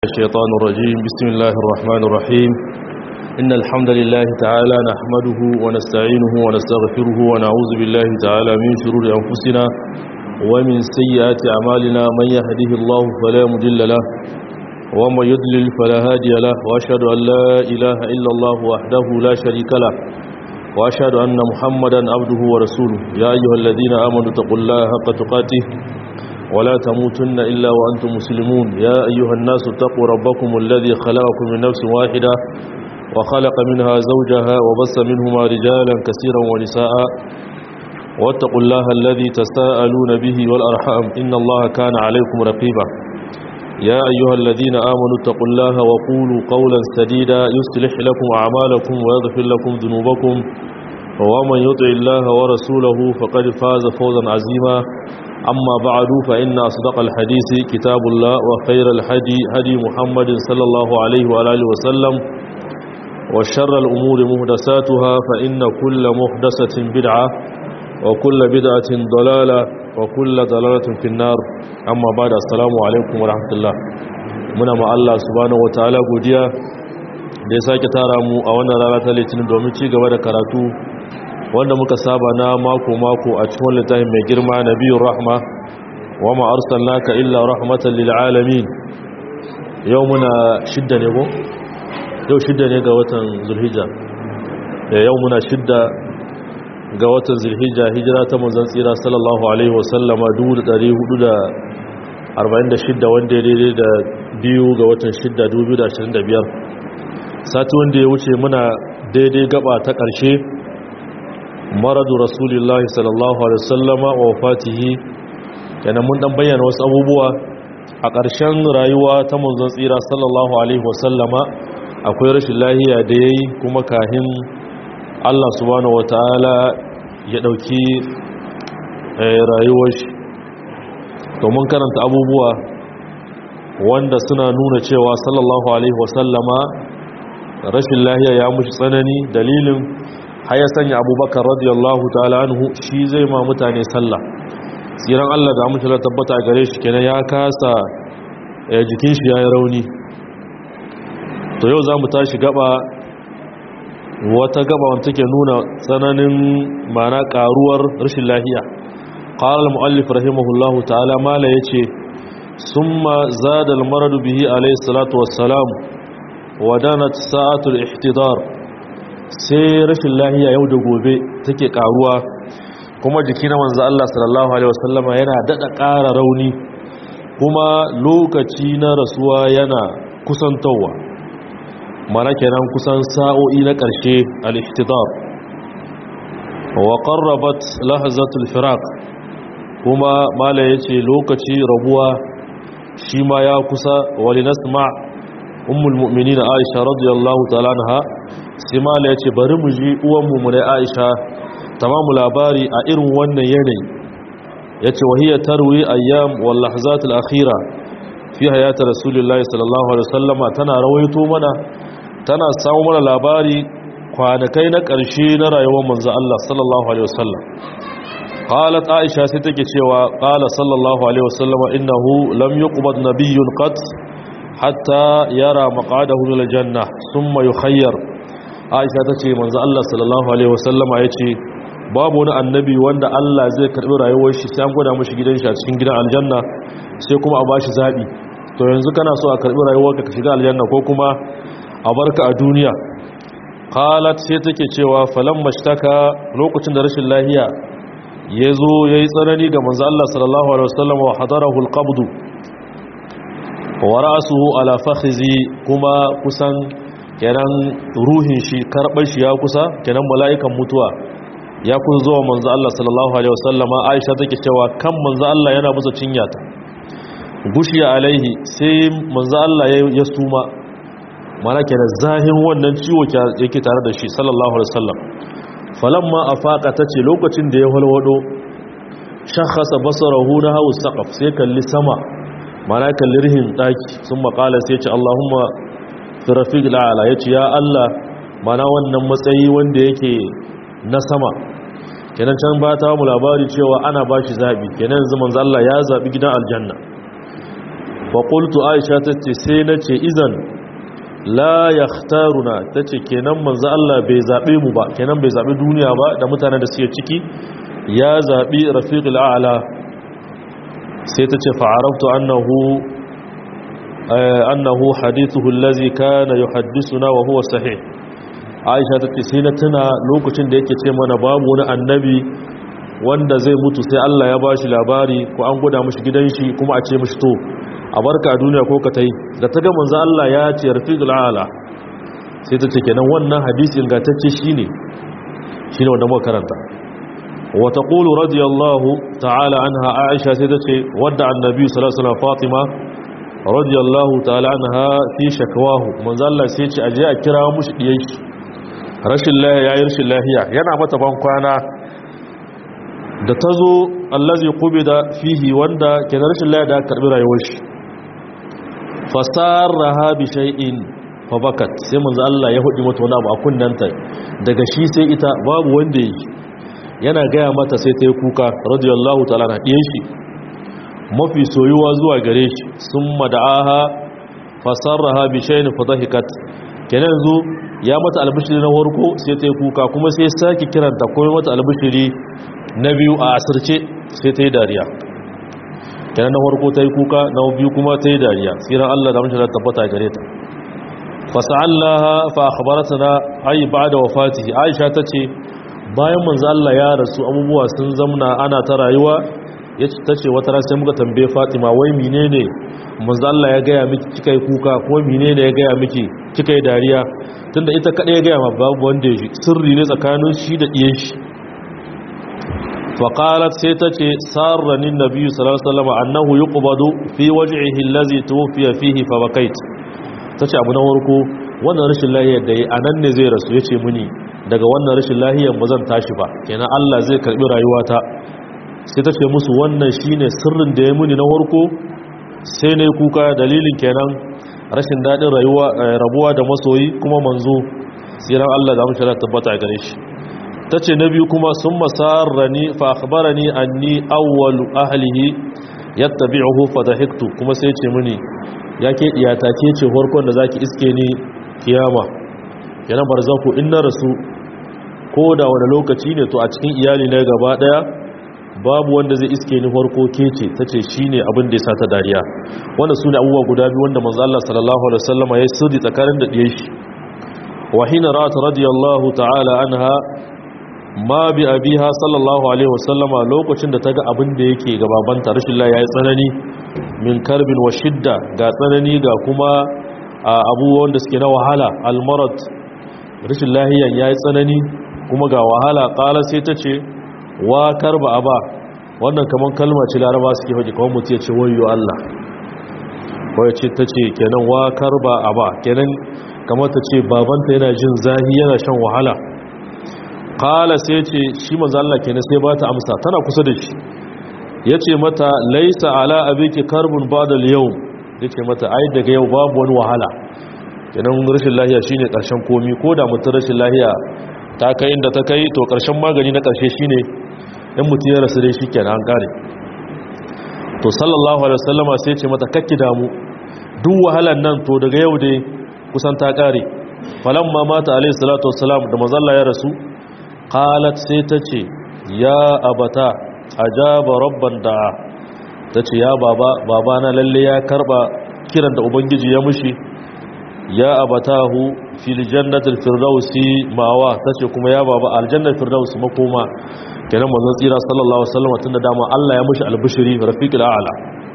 الشيطان الرجيم بسم الله الرحمن الرحيم إن الحمد لله تعالى نحمده ونستعينه ونستغفره ونعوذ بالله تعالى من شرور أنفسنا ومن سيئات أعمالنا من يهده الله فلا مضل له ومن يضلل فلا هادي له وأشهد أن لا إله إلا الله وحده لا شريك له وأشهد أن محمدا عبده ورسوله يا أيها الذين آمنوا اتقوا الله حق تقاته ولا تموتن إلا وأنتم مسلمون يا أيها الناس اتقوا ربكم الذي خلقكم من نفس واحدة وخلق منها زوجها وبث منهما رجالا كثيرا ونساء واتقوا الله الذي تساءلون به والأرحام إن الله كان عليكم رقيبا يا أيها الذين آمنوا اتقوا الله وقولوا قولا سديدا يصلح لكم أعمالكم ويغفر لكم ذنوبكم ومن يطع الله ورسوله فقد فاز فوزا عظيما أما بعد فإن أصدق الحديث كتاب الله وخير الحدي هدي محمد صلى الله عليه وآله وسلم وشر الأمور مهدساتها فإن كل مهدسة بدعة وكل بدعة ضلالة وكل ضلالة في النار أما بعد السلام عليكم ورحمة الله muna ma Allah subhanahu wataala godiya da ya sake tara mu a wannan rana ta litinin domin ci gaba da karatu wanda muka saba na mako-mako a cikin littafin mai girma na biyun rahma wa ma'arsan naka illa rahmatan lil'alamin yau muna shidda ne ko? yau shidda ne ga watan zulhijja yau muna shidda ga watan zulhijja hijira ta manzan tsira sallallahu alaihi wasallama 446 wanda ya daidai da biyu ga watan shidda 2025 sati wanda ya wuce muna daidai gaba ta ƙarshe maradu rasulillahi sallallahu alaihi wasallama wa wafatihi kenan mun dan bayyana wasu abubuwa a ƙarshen rayuwa ta manzon tsira sallallahu alaihi wasallama akwai rashin lahiya da yayi kuma kahin Allah subhanahu wataala ya dauki rayuwar shi to mun karanta abubuwa wanda suna nuna cewa sallallahu alaihi wasallama rashin lahiya ya mushi tsanani dalilin har ya sanya abubakar radiyallahu ta'ala anhu shi zai ma mutane sallah tsiran Allah da amince tabbata a gare shi kenan ya kasa jikin shi yayi rauni to yau zamu tashi gaba wata gaba wanda take nuna tsananin mana karuwar rashin lafiya qala al-muallif rahimahullahu ta'ala mala yace summa zada al-marad bihi alayhi salatu wassalam wadanat sa'atul ihtidar sai rashin lahiya yau da gobe take karuwa kuma jiki na manzo Allah sallallahu alaihi wasallama yana dada ƙara rauni kuma lokaci na rasuwa yana kusantowa mana kenan kusan sa'o'i na ƙarshe al-ihtidar wa qarrabat lahzatul firaq kuma mala yace lokaci rabuwa shi ma ya kusa walinasma ummul mu'minin Aisha radiyallahu ta'ala anha sai mala ya ce bari mu ji uwanmu mu na aisha tamamu labari a irin wannan yanayi ya ce wahiyar tarwi ayyam wallahzat al-akhira fi hayata rasulullahi sallallahu alaihi wasallama tana rawaito mana tana samu mana labari kwanakai na ƙarshe na rayuwar manzo Allah sallallahu alaihi wasallam qalat aisha sai take cewa qala sallallahu alaihi wasallama innahu lam yuqbad nabiyyun qat hatta yara maqadahu lil janna thumma yukhayyar aisha ta ce manzo Allah sallallahu alaihi wasallama ya ce babu wani annabi wanda Allah zai karbi rayuwar shi sai an gwada mashi gidan shi a cikin gidan aljanna sai kuma a bashi zabi to yanzu kana so a karbi rayuwarka ka shiga aljanna ko kuma a barka a duniya qalat sai take cewa falam mashtaka lokacin da rashin lahiya yazo yayi tsanani ga manzo Allah sallallahu alaihi wasallama wa hadarahu alqabd wa ra'suhu ala fakhizi kuma kusan kenan ruhin shi karɓar shi ya kusa kenan mala'ikan mutuwa ya kusa zuwa manzo Allah sallallahu alaihi wasallama Aisha take cewa kan manzo Allah yana busa cinya ta gushiya alaihi sai manzo Allah ya suma mana kenan zahin wannan ciwo yake tare da shi sallallahu alaihi wasallam falamma afaqa tace lokacin da ya walwado shakhasa basarahu na hawu saqaf sai kalli sama mana kalli rihin daki sun makala sai ce Allahumma fi rafiq la'ala ya ce ya Allah mana wannan matsayi wanda yake na sama kenan can ba ta mu labari cewa ana ba shi zaɓi kenan zaman Allah ya zaɓi gidan aljanna faƙultu aisha ta ce sai na ce izan la ya taruna ta ce kenan manzo Allah bai zaɓe mu ba kenan bai zaɓi duniya ba da mutane da suke ciki ya zaɓi rafiqul a'la sai ta ce fa'araftu annahu annahu hadithuhu allazi kana yuhaddithuna wa huwa sahih aisha ta ce sai na tuna lokacin da yake ce mana babu wani annabi wanda zai mutu sai Allah ya bashi labari ko an gwada mishi gidan shi kuma a ce mishi to a barka a duniya ko ka tai da ta ga manzo Allah ya ce rafiqul ala sai ta ce kenan wannan hadisi ingantacce shine shine wanda muka karanta wa taqulu radiyallahu ta'ala anha aisha sai ta ce wadda annabi sallallahu alaihi wasallam fatima radiyallahu ta'ala anha fi shakwahu manzo Allah sai ce aje a kira mushi diyan shi rashin lahiya yayin rashin lahiya yana mata ban kwana da ta zo allazi da fihi wanda ke da rashin laya da aka karbi rayuwar shi fasarraha bi shay'in fa bakat sai manzo Allah ya hudi mata wani abu a kunnanta daga shi sai ita babu wanda yi yana gaya mata sai ta yi kuka radiyallahu ta'ala na diyan shi mafi soyuwa zuwa gare shi summa da'aha fasarraha bi shay'in fa dhahikat kenan yanzu ya mata albishiri na farko sai ta yi kuka kuma sai sake kiranta kuma mata albishiri na biyu a asirce sai ta yi dariya kenan na farko ta yi kuka na biyu kuma ta yi dariya tsiran Allah da mashi da tabbata gare ta fasa'allaha fa akhbaratna ay ba'da wafatihi Aisha tace bayan manzo Allah ya rasu abubuwa sun zamna ana ta rayuwa yace tace wata ran sai muka tambaye Fatima wai menene manzo Allah ya gaya miki kika yi kuka ko menene ya gaya miki kika yi dariya tunda ita kadai ya gaya ma babu wanda ya ji sirri ne tsakanin shi da diyen shi فقالت سيتتي سارني النبي صلى الله عليه وسلم أنه يقبض في وجعه الذي توفي فيه فبكيت tace abu na warko wannan rashin lahiyar da yi a nan ne zai rasu ya ce muni daga wannan rashin lahiyar ba zan tashi ba kenan Allah zai karbi rayuwata sai ta ce musu wannan shine sirrin da ya muni na warko sai na kuka dalilin kenan rashin daɗin rayuwa rabuwa da masoyi kuma manzo siran Allah da mushi tabbata gare shi ta ce na biyu kuma sun masarrani fa akhbarani anni awwalu ahlihi yattabi'uhu fa dahiktu kuma sai ce mini yake iyata ke ce farkon da zaki iske ni kiyama yana barzaku in na rasu ko da wani lokaci ne to a cikin iyali na gaba daya babu wanda zai iske ni farko ke ce tace shine abin da ya sa ta dariya wannan sune abubuwa guda biyu wanda manzo Allah sallallahu alaihi wasallama ya sirri tsakanin da diye shi wa hina ra'at radiyallahu ta'ala anha ma bi abiha sallallahu alaihi wasallama lokacin da ta ga abin da yake gababanta rashin la yayi tsanani min karbin wa shidda ga tsanani ga kuma abubuwan da suke na wahala almarad rashin lahiyan yayi tsanani kuma ga wahala qala sai ta ce wa karba aba wannan kaman kalma ce laraba suke faɗi kawai mutum ya ce wayyo Allah kawai ce ta ce kenan wa karba aba kenan kamar ta ce babanta yana jin zahi yana shan wahala kala sai ce shi manzo Allah kenan sai ba ta amsa tana kusa da shi yace mata laisa ala abiki karbun ba'da al-yawm yace mata ai daga yau babu wani wahala kenan rashin lahiya shine karshen komi ko da mutum rashin lahiya ta kai inda ta kai to karshen magani na karshe shine in mutum ya rasu dai shikenan an kare to sallallahu alaihi wasallama sai ce mata kakki damu duk wahalan nan to daga yau dai kusan ta kare falamma mata alaihi salatu wassalam da manzo Allah ya rasu qalat sai ta ce ya abata ajaba rabban da'a ta ce ya baba babana lalle ya karba kiran da ubangiji ya mushi ya abatahu fil jannatil firdausi mawa ta ce kuma ya baba aljannatul firdausi makoma kenan manzon tsira sallallahu alaihi wasallam tunda dama Allah ya mushi albishiri rafiqul a'la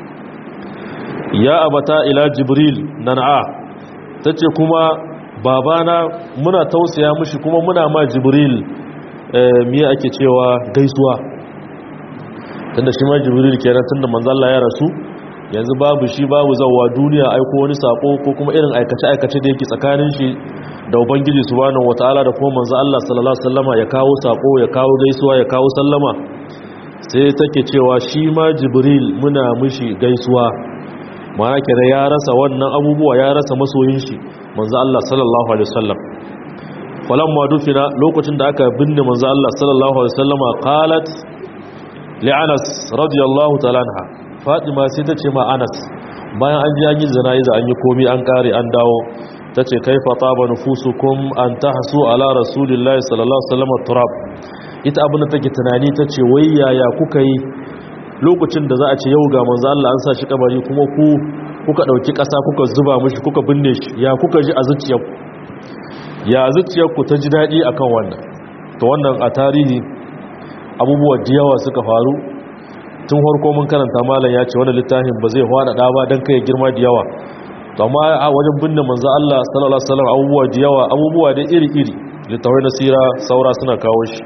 ya abata ila jibril nan'a tace kuma babana muna tausaya mushi kuma muna ma jibril miya ake cewa gaisuwa tunda shi ma jibril kenan tunda manzo Allah ya rasu yanzu babu shi babu zawwa duniya aiko wani sako ko kuma irin aikace aikace da yake tsakanin shi da ubangiji subhanahu wataala da kuma manzo Allah sallallahu alaihi wasallama ya kawo sako ya kawo gaisuwa ya kawo sallama sai take cewa shi ma jibril muna mishi gaisuwa ma'ana kenan ya rasa wannan abubuwa ya rasa masoyin shi manzo Allah sallallahu alaihi wasallam falamma dufina lokacin da aka binne manzo Allah sallallahu alaihi wasallama qalat li Anas radiyallahu ta'ala anha Fatima sai ta ce ma Anas bayan an ji an yi zana'iza an yi komi an kare an dawo ta ce kai fata ba nufusukum an ta hasu ala rasulillahi sallallahu alaihi turab ita abin da take tunani ta ce wai yaya kuka yi lokacin da za a ce yau ga manzo Allah an sa shi kabari kuma ku kuka dauki kasa kuka zuba mishi kuka binne shi ya kuka ji a zuciyarku ya zuciyarku ta ji dadi akan wannan to wannan a tarihi abubuwa da yawa suka faru tun harko mun karanta malam ya ce wani littafin ba zai hwada da ba don kai girma da yawa to amma a wajen binne manzo Allah sallallahu alaihi wasallam abubuwa da yawa abubuwa da iri-iri littafai na sira saura suna kawo shi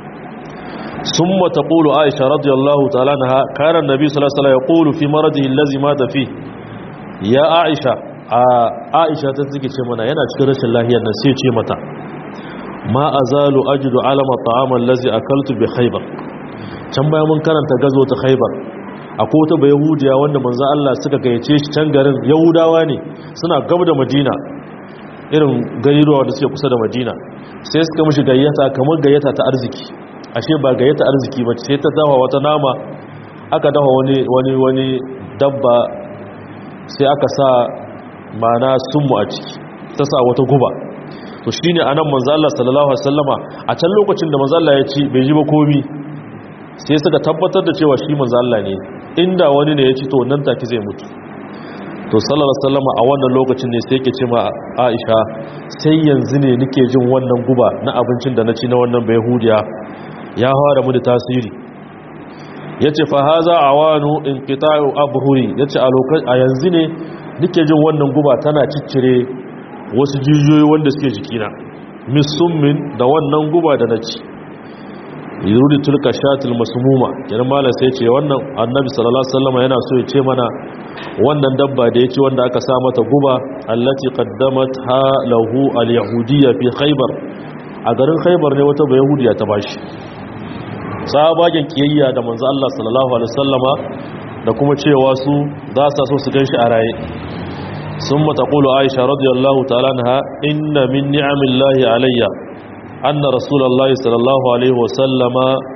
summa taqulu aisha radiyallahu ta'ala anha kana annabi sallallahu alaihi wasallam yaqulu fi maradihi allazi mata fi ya aisha a aisha ta take ce mana yana cikin rashin lahiyar nan sai ce mata ma azalu ajidu alama ta'ama allazi akaltu bi khaybar can bayan mun karanta gazo ta khaibar akwai wata bai yahudiya wanda manzo Allah suka gayyace shi can garin yahudawa ne suna gab da madina irin gairuwa da suke kusa da madina sai suka mishi gayyata kamar gayyata ta arziki ashe ba gayyata arziki ba sai ta dawa wata nama aka dawa wani wani wani dabba sai aka sa mana sunmu a ciki ta sa wata guba to shine anan manzo Allah sallallahu alaihi wasallama a can lokacin da manzo Allah ya ci bai ji ba komi sai suka tabbatar da cewa shi manzo Allah ne inda wani ne ya ci to nan take zai mutu to sallallahu alaihi wasallam a wannan lokacin ne sai yake ce ma Aisha sai yanzu ne nake jin wannan guba na abincin da na ci na wannan bayahudiya ya fara mu da tasiri yace fa haza awanu inqita'u abhuri yace a lokacin a yanzu ne nake jin wannan guba tana ciccire wasu jijiyoyi wanda suke jikina misummin da wannan guba da na ci yuri tulka shatil masmuma kenan malam sai ce wannan annabi sallallahu alaihi wasallam yana so ya ce mana wannan dabba da yake wanda aka sa mata guba allati qaddamat ha lahu alyahudiyya fi khaybar a garin khaybar ne wata bayahudiya ta bashi sabagen kiyayya da manzo Allah sallallahu alaihi wasallama da kuma cewa su za su so su ganshi a raye summa taqulu aisha radiyallahu ta'ala anha inna min ni'amillahi alayya أن رسول الله صلى الله عليه وسلم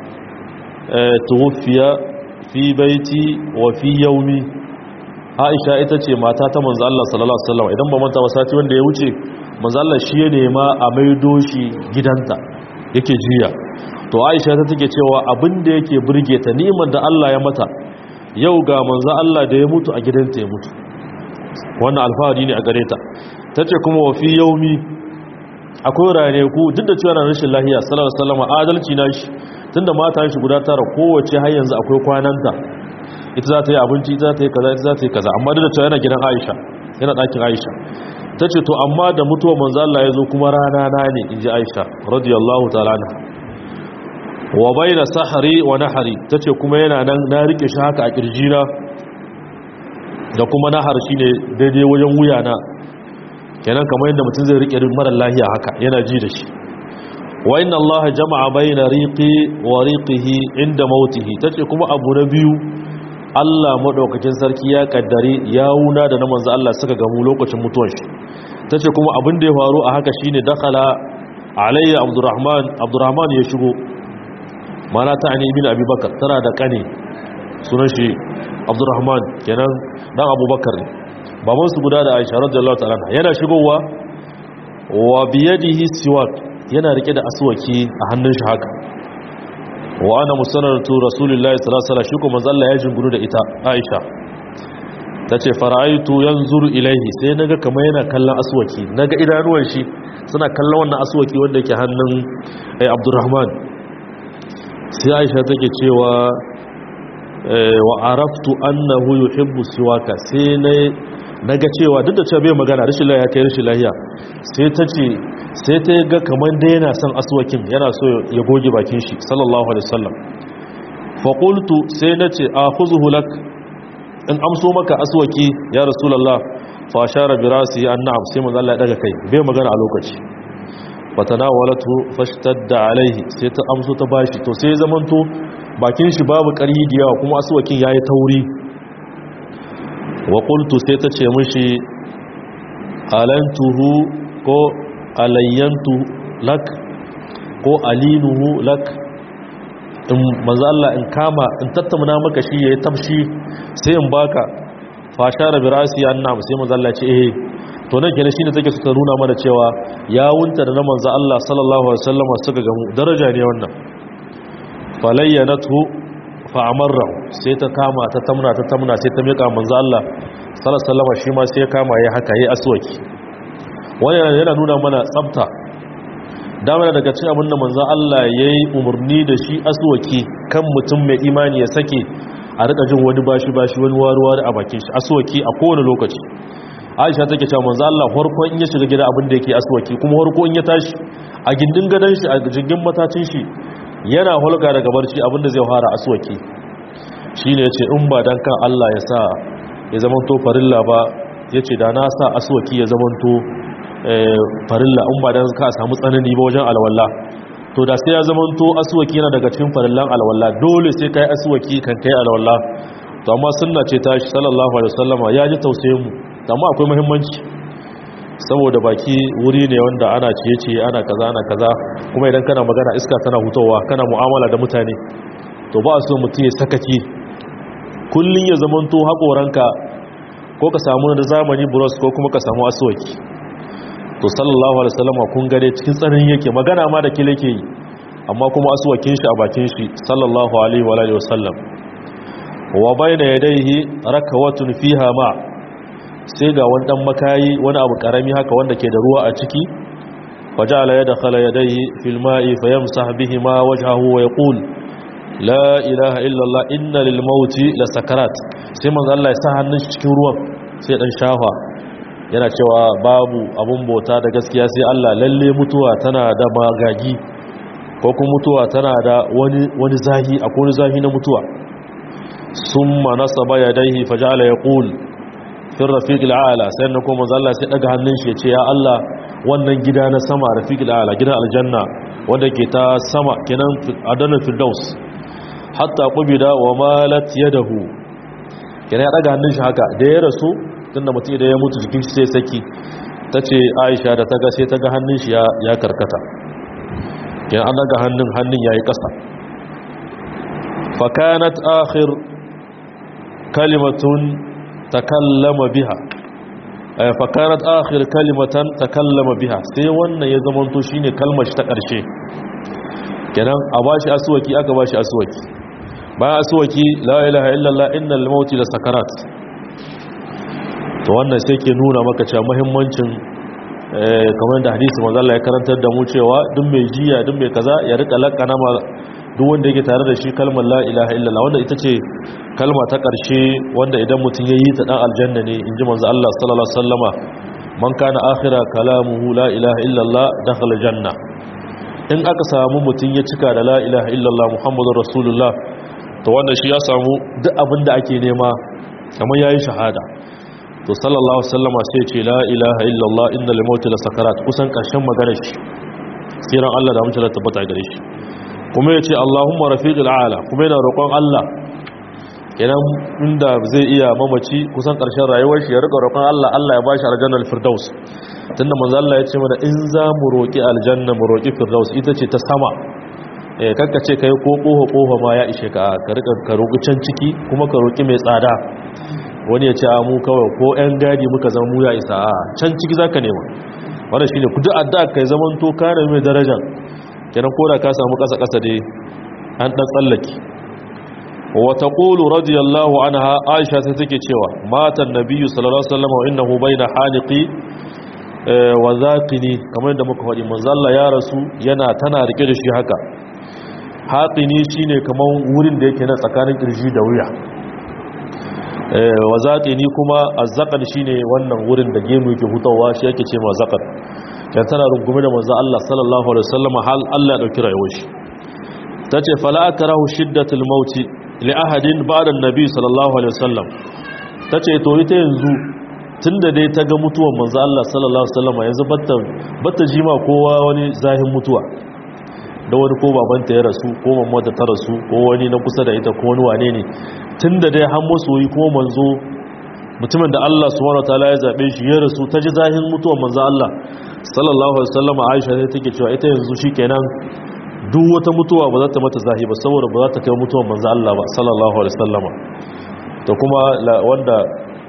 توفي في بيتي وفي يومي Aisha ita ce mata ta manzo Allah sallallahu alaihi wasallam idan ba manta ba sati wanda ya wuce manzo Allah shi ya nema a maido shi gidanta yake jiya to Aisha ta take cewa abin da yake burge ta ni'imar da Allah ya mata yau ga manzo Allah da ya mutu a gidanta ya mutu wannan alfahari ne a gare ta tace kuma wa fi yaumi akwai ranaku duk da cewa na rashin lahiya sallallahu alaihi wasallam adalci na shi tunda mata shi guda tara kowace har yanzu akwai kwananta ita za ta yi abinci ita za ta yi kaza ita za ta yi kaza amma duk da cewa yana gidan Aisha yana ɗakin Aisha tace to amma da mutuwar manzo Allah ya zo kuma rana na ne inji Aisha radiyallahu ta'ala anha wa baina sahri wa nahri tace kuma yana nan na rike shi haka a kirjina da kuma nahar shine daidai wajen wuya na kenan kamar yadda mutum zai rike mara lahiya haka yana ji da shi wa inna allaha jama'a bayna riqi wa riqihi inda mautihi tace kuma abu na biyu Allah madaukakin sarki ya kaddare yawuna da na manzo Allah suka gamu lokacin mutuwar shi tace kuma abin da ya faru a haka shine dakhala alayya abdurrahman abdurrahman ya shigo mana ta ani ibn abubakar tana da kane sunan shi abdurrahman kenan dan abubakar ne baban su guda da aisha radiyallahu ta'ala yana shigowa wa biyadihi siwak yana rike da aswaki a hannun shi haka wa ana musannatu rasulullahi sallallahu alaihi wasallam shi kuma zalla ya jinguru da ita aisha tace fara'aitu yanzuru ilaihi sai naga kamar yana kallon aswaki naga idanuwan shi suna kallon wannan aswaki wanda yake hannun ai abdurrahman sai aisha take cewa wa araftu annahu yuhibbu siwaka sai na ga cewa duk da cewa bai magana rashin lahiya kai rashin lahiya sai ta ce sai ta ga kamar da yana son aswakin yana so ya goge bakin shi sallallahu alaihi wasallam fa qultu sai na ce akhuzuhu lak in amso maka aswaki ya rasulullah fa ashara bi rasi annam sai manzo Allah ya daga kai bai magana a lokaci fa tanawalatu fashtadda alaihi sai ta amso ta bashi to sai zamanto bakin shi babu ƙarhi da yawa kuma aswakin yayi tauri wa qultu sai ta ce mishi alantuhu ko alayyantu lak ko alinuhu lak in manzo Allah in kama in tattauna maka shi yayi tafshi sai in baka fa shara bi rasi annam sai manzo Allah ce eh to nan kenan shine take suka nuna mana cewa yawunta da na manzo Allah sallallahu alaihi wasallam suka gamu daraja ne wannan falayyanatu fa amarra sai ta kama ta tamna ta tamna sai ta mika manzo Allah sallallahu alaihi wasallam shi ma sai ya kama yayi haka yayi aswaki wannan yana nuna mana tsafta dama daga cikin abin da manzo Allah yayi umurni da shi aswaki kan mutum mai imani ya sake a rika jin wani bashi bashi wani waruwa a bakin shi aswaki a kowane lokaci Aisha take cewa manzo Allah farko in ya shiga gida abin da yake aswaki kuma farko in ya tashi a gindin gadan shi a jingin matacin shi yana hulga daga barci abin da zai fara aswaki shine yace in ba dan kan Allah ya sa ya zamanto farilla ba yace da na sa aswaki ya zamanto farilla in ba dan ka samu tsanani ba wajen alwala to da sai ya zamanto aswaki yana daga cikin farillan alwala dole sai kai aswaki kan kai alwala to amma sunna ce ta shi sallallahu alaihi wasallama ya ji tausayin mu amma akwai muhimmanci saboda baki wuri ne wanda ana ciye-ciye ana kaza ana kaza kuma idan kana magana iska tana hutowa kana mu'amala da mutane to ba so mutum ya sakaki kullun ya zamanto haƙoranka ko ka samu da zamani bros ko kuma ka samu aswaki to sallallahu alaihi wasallam kun gare cikin tsarin yake magana ma da kile ke yi amma kuma aswakin shi a bakin shi sallallahu alaihi wa alihi wasallam wa bayna yadayhi rakawatun fiha ma sai ga wani dan makayi wani abu karami haka wanda ke da ruwa a ciki faja'ala yadkhala yadayhi fil ma'i fayamsah bihi ma wajhahu wa yaqul la ilaha illa allah inna lil mauti la sakarat sai manzo Allah ya sa hannun shi cikin ruwan sai dan shafa yana cewa babu abun bauta da gaskiya sai Allah lalle mutuwa tana da magagi ko kuma mutuwa tana da wani wani zahi akwai wani zahi na mutuwa summa nasaba yadayhi faja'ala yaqul fi rafiq al'ala sai na kuma Allah sai daga hannun shi ya ce ya Allah wannan gida na sama rafiq al'ala gidan aljanna wanda ke ta sama kenan adana firdaus hatta qubida wa malat yadahu kenan ya daga hannun shi haka da ya rasu tunda mutum da ya mutu jikin shi sai saki tace Aisha da ta ga sai ta ga hannun shi ya karkata kenan an daga hannun hannun yayi kasa fa kanat akhir kalimatun takallama biha fakarat akhir kalimatan takallama biha sai wannan ya zamanto shine kalmar shi ta karshe kenan a bashi aswaki aka bashi aswaki bayan aswaki la ilaha illallah innal mauti la sakarat to wannan sai ke nuna maka cewa muhimmancin kamar da hadisi manzo Allah ya karantar da mu cewa duk mai jiya duk mai kaza ya rika lakana ma duk wanda yake tare da shi kalmar la ilaha illallah wanda ita ce kalma ta ƙarshe wanda idan mutum ya yi ta ɗan aljanna ne in ji manzo Allah sallallahu alaihi wasallama man kana akhira kalamuhu la ilaha illallah dakhala janna in aka samu mutum ya cika da la ilaha illallah muhammadur rasulullah to wannan shi ya samu duk abin da ake nema kamar yayi shahada to sallallahu alaihi wasallama sai ce la ilaha illallah innal mauti la sakarat kusan ƙarshen maganar shi siran Allah da mutum tabbata gare shi kuma ya ce Allahumma rafiqul ala kuma yana roƙon Allah kenan inda zai iya mamaci kusan ƙarshen rayuwar shi ya rika roƙon Allah Allah ya bashi aljannar firdaus tunda manzo Allah ya ce mana in za mu roƙi aljanna mu roƙi firdaus ita ce ta sama eh kanka ce kai ko koho koho ma ya ishe ka ka rika ka roƙi can ciki kuma ka roƙi mai tsada wani ya ce a mu kawai ko ƴan gadi muka zama mu ya isa a can ciki zaka nema wannan shine ku duk addu'a kai zaman to kana mai darajar kenan koda ka samu kasa kasa dai an dan tsallake wa taqulu radiyallahu anha aisha sai take cewa matan nabiyyu sallallahu alaihi wasallam wa innahu baina haliqi wa zaqini kamar da muka faɗi manzo Allah ya rasu yana tana rike da shi haka haqini shine kaman wurin da yake na tsakanin kirji da wuya wa zaqini kuma azzaqan shine wannan wurin da gemu yake hutawa shi yake ce ma zaqan kan tana rungume da manzo Allah sallallahu alaihi wasallam hal Allah ya dauki rayuwar shi tace fala akrahu shiddatul maut li ahadin ba'da an-nabi sallallahu alaihi wasallam tace to ita yanzu tunda dai ta ga mutuwar manzo Allah sallallahu alaihi wasallam yanzu batta batta jima kowa wani zahin mutuwa da wani ko babanta ya rasu ko mamata ta rasu ko wani na kusa da ita ko wani wane ne tunda dai har masoyi ko manzo mutumin da Allah subhanahu wataala ya zabe shi ya rasu ta ji zahin mutuwar manzo Allah sallallahu alaihi wasallam Aisha sai take cewa ita yanzu shikenan duk wata mutuwa ba za ta mata zahi ba saboda ba za ta kai mutuwar manzo Allah ba sallallahu alaihi wasallam to kuma wanda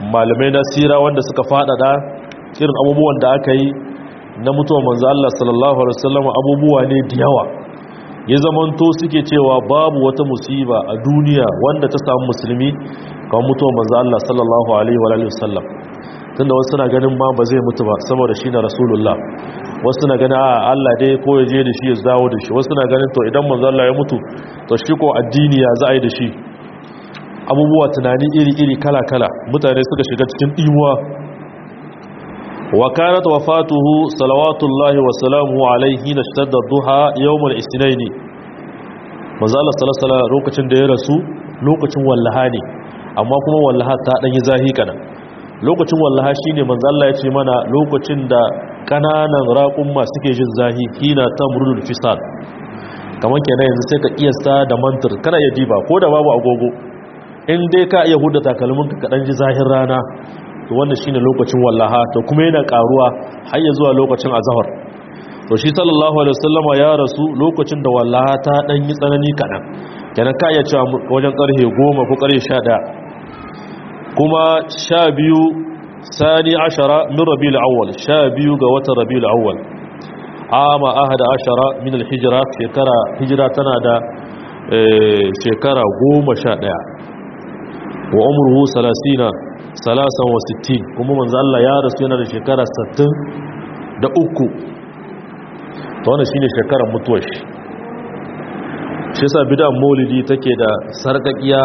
malamai na sira wanda suka faɗaɗa irin abubuwan da aka yi na mutuwar manzo Allah sallallahu alaihi wasallam abubuwa ne da yawa ya zamanto suke cewa babu wata musiba a duniya wanda ta samu musulmi kamar mutuwar manzo Allah sallallahu alaihi wasallam tunda wasu suna ganin ma ba zai mutu ba saboda shi na rasulullah wasu suna ganin a Allah dai ko ya je da shi ya dawo da shi wasu suna ganin to idan manzo Allah ya mutu to shi ko addini ya za a yi da shi abubuwa tunani iri-iri kala-kala mutane suka shiga cikin imuwa wa kanat wafatuhu salawatullahi wa salamuhu alaihi na shadda duha yawmul isnaini manzo Allah sallallahu alaihi lokacin da ya rasu lokacin wallaha ne amma kuma wallaha ta dan yi zahi kana lokacin wallaha shine manzo Allah ya ce mana lokacin da kananan raƙumma suke jin zahi hina tamrudul fisal kamar kenan yanzu sai ka kiyasta da mantir kana ya diba ko da babu agogo in dai ka iya huda takalmin ka kadan ji zahin rana to wannan shine lokacin wallaha to kuma yana karuwa har ya zuwa lokacin azhar to shi sallallahu alaihi wasallama ya rasu lokacin da wallaha ta dan yi tsanani kadan kenan ka iya cewa wajen karhe 10 ko karhe 11 kuma 12 sani ashara min rabiul awwal 12 ga watan rabiul awwal ama ahada ashara min al-hijra shekara hijira tana da shekara 11 wa umruhu salasina salasan wa sittin kuma manzo Allah ya rasu yana da shekara 60 da uku to wannan shine shekarar mutuwar shi shi yasa bid'an maulidi take da sarkakiya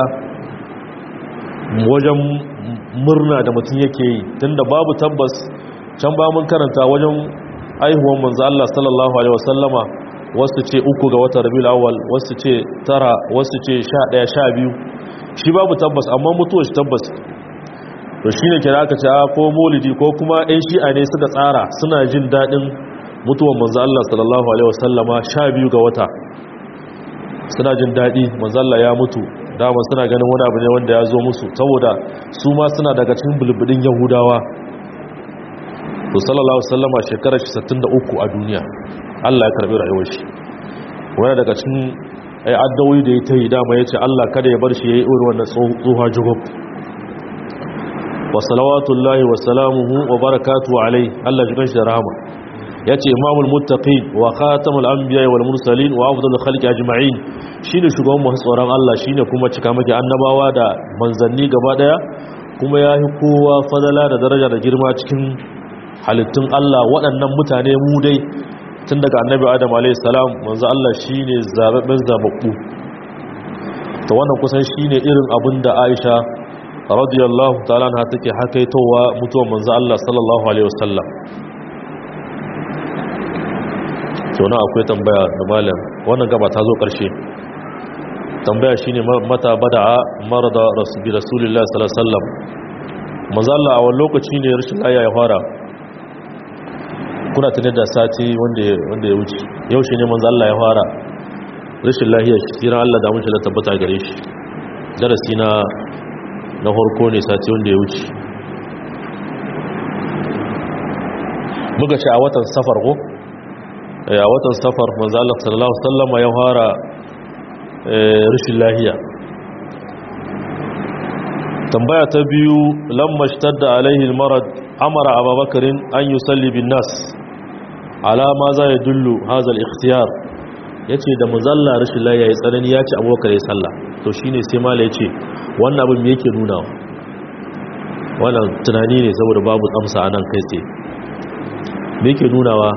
wajen murna da mutum yake yi tunda babu tabbas can ba mun karanta wajen aihuwan manzo Allah sallallahu alaihi wasallama wasu ce uku ga watan rabiul awwal wasu ce tara wasu ce 11 12 shi babu tabbas amma mutuwa shi tabbas to shi ne kira aka ce a ko molidi ko kuma 'yan shi'a ne suka tsara suna jin daɗin mutuwan manzo Allah sallallahu alaihi wasallama sha biyu ga wata suna jin daɗi manzo Allah ya mutu dama suna ganin wani abu ne wanda ya zo musu saboda su ma suna daga cikin bulbudin yahudawa to sallallahu alaihi wasallama shekarar shi 63 a duniya Allah ya karbi rayuwar shi wani daga cikin ai addawoyi da ya ta yi dama ya ce Allah kada ya bar shi ya yi irin wannan tsoha jigop wa salawatullahi wa salamuhu wa barakatu alai Allah ji kanshi da rahama ya ce imamul muttaqin wa khatamul anbiya wal mursalin wa afdalul khalqi ajma'in shine shugaban masu tsoron Allah shine kuma cika maki annabawa da manzanni gaba daya kuma ya yi kowa fadala da daraja da girma cikin halittun Allah waɗannan mutane mu dai tun daga annabi adam alaihissalam manzo Allah shine zababben zababbu to wannan kusan shine irin abin da Aisha radiyallahu ta'ala na take hakaitowa mutuwar manzo Allah sallallahu alaihi wasallam to na akwai tambaya da malam wannan gaba ta zo karshe tambaya shine mata bada'a marada rasulullahi rasulullahi sallallahu alaihi wasallam manzo Allah a wani lokaci ne rashin lafiya ya fara kuna tunar da sati wanda ya wuce yau shi ne manzo Allah ya fara rashin lahiyar shi siran Allah da mushi da tabbata gare shi darasi na na harko ne sati wanda ya wuce muka ce a watan safar ko a watan safar manzo Allah sallallahu alaihi wasallam ya fara rashin lahiya tambaya ta biyu lamma shtadda alaihi almarad amara ababakarin an yusalli bin nas alama za ya dullu hazal ikhtiyar ya ce da muzalla rashin laye ya tsanani ya ce abubakar ya salla to shi ne sai mala ya ce wannan abin me yake nuna wannan tunani ne saboda babu tsamsa a nan kai tsaye me yake nunawa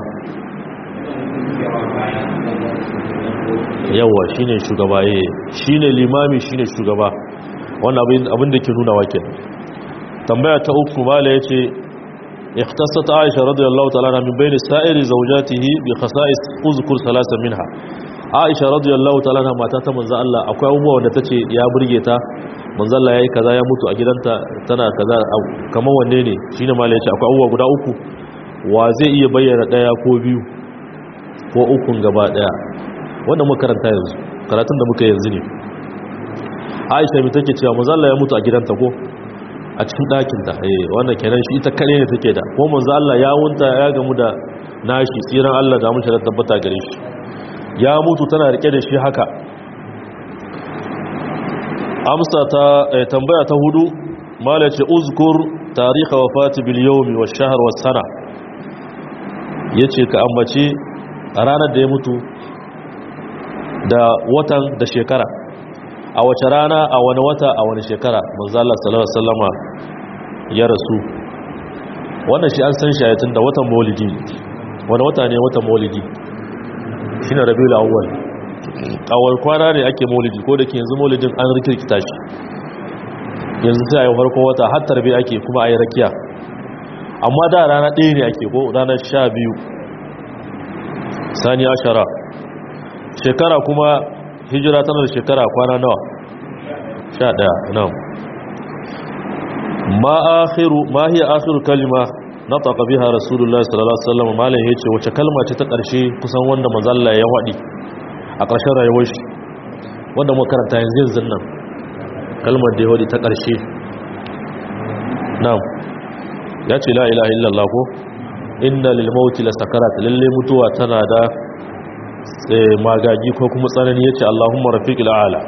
yawa shi ne shugaba ya shi ne limami shi ne shugaba wannan abin da ke nunawa ke tambaya ta uku mala ya ce اختصت عائشة رضي الله تعالى عنها من بين سائر زوجاته بخصائص اذكر ثلاثة منها عائشة رضي الله تعالى عنها ما تاتا منزا الله akwai abubuwa wanda tace ya burge ta manzo Allah yayi kaza ya mutu a gidanta tana kaza kamar wanne ne shine malai yace akwai abubuwa guda uku wa zai iya bayyana daya ko biyu ko ukun gaba daya wannan muka karanta yanzu karatun da muka yanzu ne Aisha mi take cewa manzo Allah ya mutu a gidanta ko a cikin ɗakinta eh wannan kenan shi ita kare ne take da ko manzo Allah ya wunta ya gamu da nashi tsiran Allah da mun da tabbata gare shi ya mutu tana rike da shi haka amsa ta tambaya ta hudu mala ce uzkur tarihi wafati bil yawmi wash shahr was sana yace ka ambaci a ranar da ya mutu da watan da shekara a wace rana a wani wata a wani shekara manzo Allah sallallahu alaihi wasallama ya rasu wannan shi an san shi tun da watan maulidi wani wata ne watan maulidi shine rabiul awwal awal kwana ne ake maulidi ko da ke yanzu maulidin an rikirkita shi yanzu sai a yi farko wata har tarbe ake kuma a yi rakiya amma da rana ɗaya ne ake ko ranar sha biyu sani ashara shekara kuma hijira tana da shekara kwana nawa sha ɗaya nan ma akhiru ma hiya akhiru kalima nataqa biha rasulullahi sallallahu alaihi wasallam malai yace wace kalma ce ta ƙarshe kusan wanda manzalla ya wadi a ƙarshen rayuwar shi wanda muka karanta yanzu yanzu nan kalmar da ya wadi ta ƙarshe na'am ya ce la ilaha illallah ko inna lil mauti la sakarat lalle mutuwa tana da magagi ko kuma tsanani yace allahumma rafiqil a'la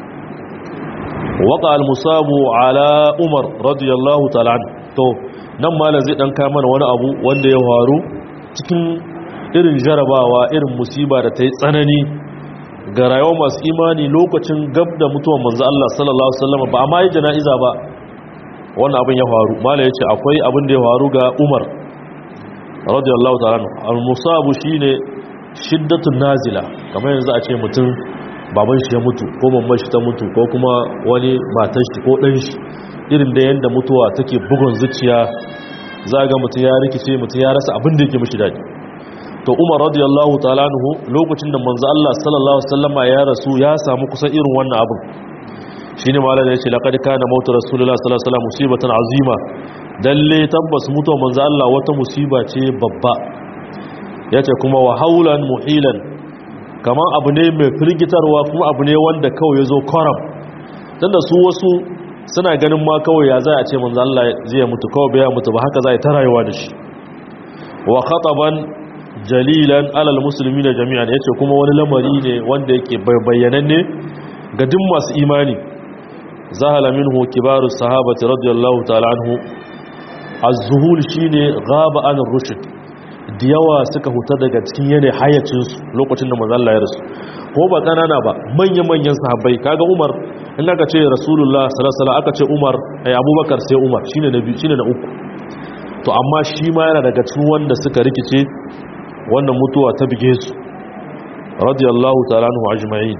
waqa al musabu ala umar radiyallahu ta'ala to nan malam zai dan kai mana wani abu wanda ya faru cikin irin jarabawa irin musiba da ta yi tsanani ga rayuwar masu imani lokacin gab da mutuwan manzo Allah sallallahu alaihi wasallam ba amma yi jana'iza ba wannan abin ya faru malam yace akwai abin da ya faru ga Umar radiyallahu ta'ala al-musabu shine shiddatun nazila kamar yanzu a ce mutum baban shi ya mutu ko mamman shi ta mutu ko kuma wani matan shi ko dan shi irin da yanda mutuwa take bugun zuciya za ga mutum ya rikice mutum ya rasa abin da yake mishi daɗi to umar radiyallahu ta'ala anhu lokacin da manzo Allah sallallahu alaihi wasallama ya rasu ya samu kusan irin wannan abin shine malaka yace laqad kana mautu rasulullahi sallallahu alaihi wasallam musibatan azima dalle tabbas mutuwar manzo Allah wata musiba ce babba yace kuma wa haulan muhilan kaman abu ne mai firgitarwa kuma abu ne wanda kawai yazo karam tunda su wasu suna ganin ma kawai ya zai a ce manzo Allah zai mutu kawai bai mutu ba haka zai ta rayuwa da shi wa khataban jalilan alal muslimina jami'an yace kuma wani lamari ne wanda yake bayyananne ga duk masu imani zahala minhu kibaru sahabati radiyallahu ta'ala anhu az-zuhul shine ghaba an rushd da yawa suka huta daga cikin yane hayacin su lokacin da manzo Allah ya rasu ko ba kanana ba manyan manyan sahabbai kaga Umar in aka ce Rasulullah sallallahu alaihi wasallam aka ce Umar ai Abubakar sai Umar shine na biyu shine na uku to amma shi ma yana daga cikin wanda suka rikice wannan mutuwa ta bige su radiyallahu ta'ala anhu ajma'in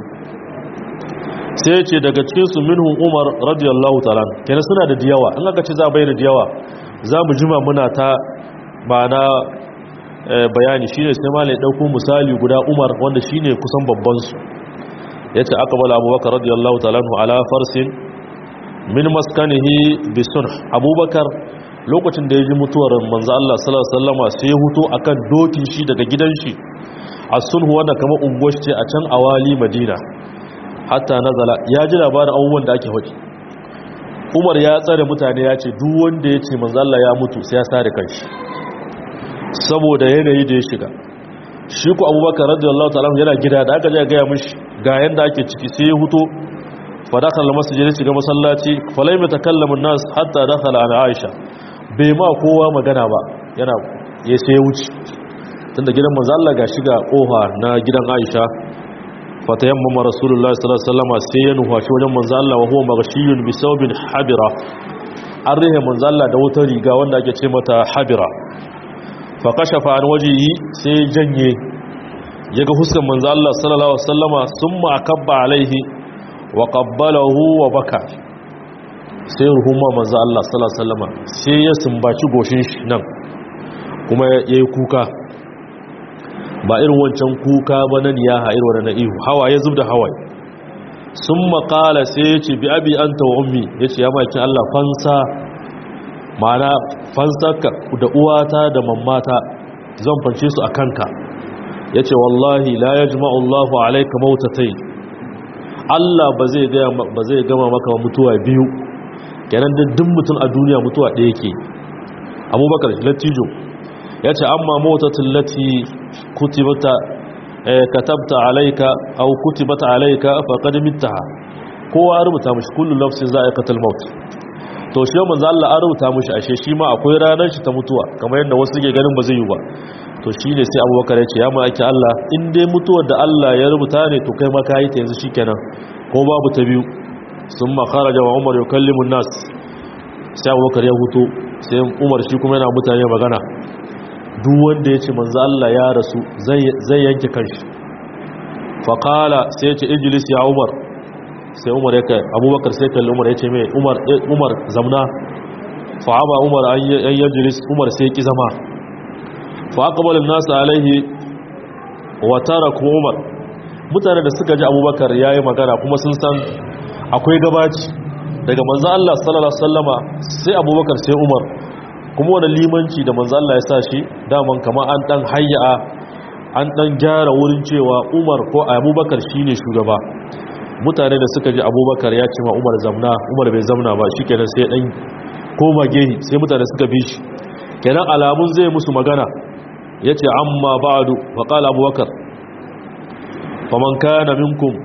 sai ce daga cikin su minhum Umar radiyallahu ta'ala kenan suna da diyawa in aka ce za bayyana diyawa za mu jima muna ta ba na bayani shine sai malai dauko misali guda Umar wanda shine kusan babban su yace aqbala Abubakar radiyallahu ta'ala anhu ala farsin min maskanihi bisun Abubakar lokacin da ya ji mutuwar manzo Allah sallallahu alaihi wasallama sai ya huto akan dokin shi daga gidan shi as-sulhu wanda kamar unguwar ce a can awali Madina hatta nazala ya ji labarin abubuwan da ake hoki Umar ya tsare mutane ya ce duk wanda ya ce manzo Allah ya mutu sai ya sare kanshi saboda yanayi da ya shiga shi ku Abubakar radiyallahu ta'ala yana gida da aka je ga ya mishi ga yanda ake ciki sai ya huto fa dakhala masjid shiga masallaci falai mutakallamun nas hatta dakhala ala Aisha bai ma kowa magana ba yana ya sai wuce tunda gidan manzo Allah ga shiga kofa na gidan Aisha fatayammama rasulullahi sallallahu alaihi wasallam sai ya nufashi wajen manzo Allah wa huwa maghshiyun bi sawbin habira an rihe manzo Allah da wata riga wanda ake ce mata habira fa kashafa an wajihi sai janye yaga huskan manzo Allah sallallahu alaihi wasallama summa akabba alaihi wa qabbalahu wa baka sai ruhuma manzo Allah sallallahu alaihi wasallama sai ya sumbaci goshin shi nan kuma yayi kuka ba irin wancan kuka ba na niyaha irin wannan ihu hawaye zubda hawaye summa qala sai ya ce bi abi anta wa ummi yace ya maki Allah fansa mana fansaka da uwata da mammata zan fance su akanka yace wallahi la yajma'u Allahu alayka mautatayn Allah ba zai ba zai gama maka mutuwa biyu kenan duk mutum a duniya mutuwa ɗaya yake abubakar latijo ya ce amma motattun lati kutibata katabta alaika au kutibata alaika faƙad mittaha kowa rubuta mashi kullum lafsin za a aikatar maut to shi manzo Allah an rubuta mishi ashe shi ma akwai ranar shi ta mutuwa kamar yadda wasu ke ganin ba zai yi ba to shine sai Abubakar ya ce ya maki Allah in dai mutuwar da Allah ya rubuta ne to kai ma kai ta yanzu shikenan ko babu ta biyu summa kharaja wa Umar yukallimu an-nas sai Abubakar ya huto sai Umar shi kuma yana mutane magana duk wanda ya ce manzo Allah ya rasu zai yanke kanshi faqala sai ya ce ijlis ya Umar sai umar ya kai abubakar sai kalli umar ya ce mai umar zamna fa'aba umar an yi jiris umar sai ki zama fa'akabalin nasu alaihi watara kuma umar mutane da suka ji abubakar ya yi magana kuma sun san akwai gabaci daga manzan Allah sallallahu Sallama sai abubakar sai umar kuma wani limanci da manzan Allah ya sa shi daman kama an dan hayya an dan gyara wurin cewa umar ko abubakar shine shugaba mutane da suka ji abubakar ya ce ma umar zamna umar bai zamna ba shi kenan sai ɗan koma gehi sai mutane suka bi shi kenan alamun zai musu magana ya ce amma ba'adu faƙala abubakar faman kana minkum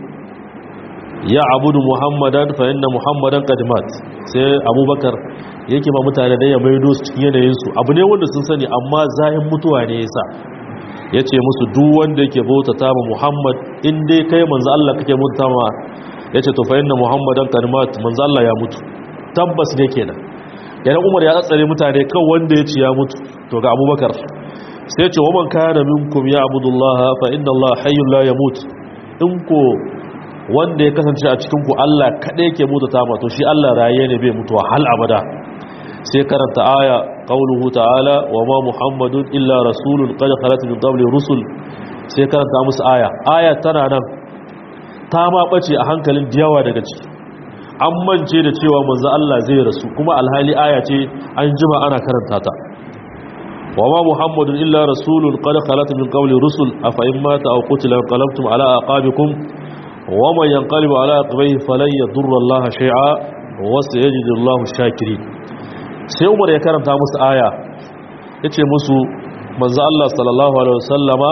ya abudu muhammadan fa inna muhammadan qadimat sai abubakar yake ma mutane da ya maido su cikin yanayinsu abu ne wanda sun sani amma zahin mutuwa ne yasa ya ce musu duk wanda yake bautata ma Muhammad in dai kai manzo Allah kake bautata ma ya ce to fa inna Muhammadan kalimat manzo Allah ya mutu tabbas ne kenan yana Umar ya tsare mutane kan wanda ya ce ya mutu to ga Abubakar sai ya ce wa man kana minkum ya abudullaha fa inna Allah hayyun la yamut in ko wanda ya kasance a cikin ku Allah kada yake bautata ma to shi Allah raye ne bai mutuwa hal abada sai karanta aya qauluhu ta'ala wa ma muhammadun illa rasulun qad khalat min qabli rusul sai karanta musu aya aya tana nan ta ma bace a hankalin diyawa daga ciki an mance da cewa manzo Allah zai rasu kuma alhali aya ce an jima ana karanta ta wa ma muhammadun illa rasulun qad khalat min qabli rusul afa in mata aw qutila qalabtum ala aqabikum wa man yanqalibu ala aqibihi falan yadurra Allah shay'a wa sayajidu Allahu shakirin sai umar ya karanta musu aya ya ce musu manzo Allah sallallahu alaihi wasallama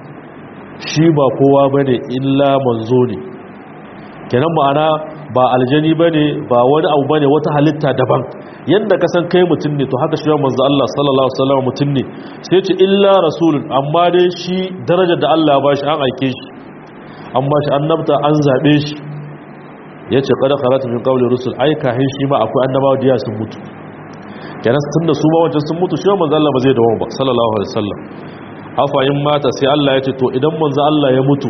shi ba kowa bane illa manzo ne kenan ma'ana ba aljani bane ba wani abu bane wata halitta daban yanda ka san kai mutum ne to haka shi manzo Allah sallallahu alaihi wasallama mutum ne sai ce illa rasulun amma dai shi darajar da Allah ya bashi an aike shi an bashi annabta an zabe shi yace qad khalat min qawli rusul ai kahin shi ma akwai annabawa da sun mutu kenan tun da su ba wancan sun mutu shi manzo Allah ba zai dawo ba sallallahu alaihi wasallam afa in mata sai Allah ya ce to idan manzo Allah ya mutu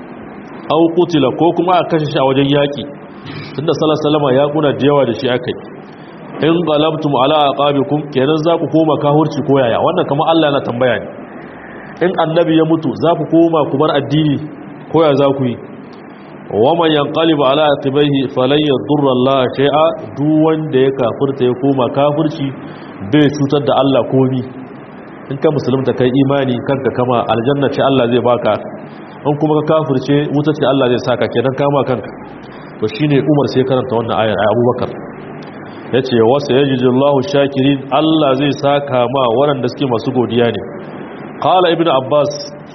au qutila ko kuma a kashe shi a wajen yaki tunda sallallahu alaihi wasallam ya kuna da yawa da shi akai in qalabtum ala aqabikum kenan za ku koma kahurci ko yaya wannan kamar Allah yana tambaya ne in annabi ya mutu za ku koma ku bar addini ko ya za ku yi waman yanqalibu ala aqibaihi falan yadurra Allah shay'a duk wanda ya kafirta ya koma kafirci bai cutar da Allah komi in ka musulunta kai imani kanka kama aljanna ce Allah zai baka in kuma ka kafirce wuta ce Allah zai saka kenan kama kanka to shine Umar sai karanta wannan ayar ay Abubakar yace wasa yajidullahu shakirin Allah zai saka ma waɗanda suke masu godiya ne qala ibnu abbas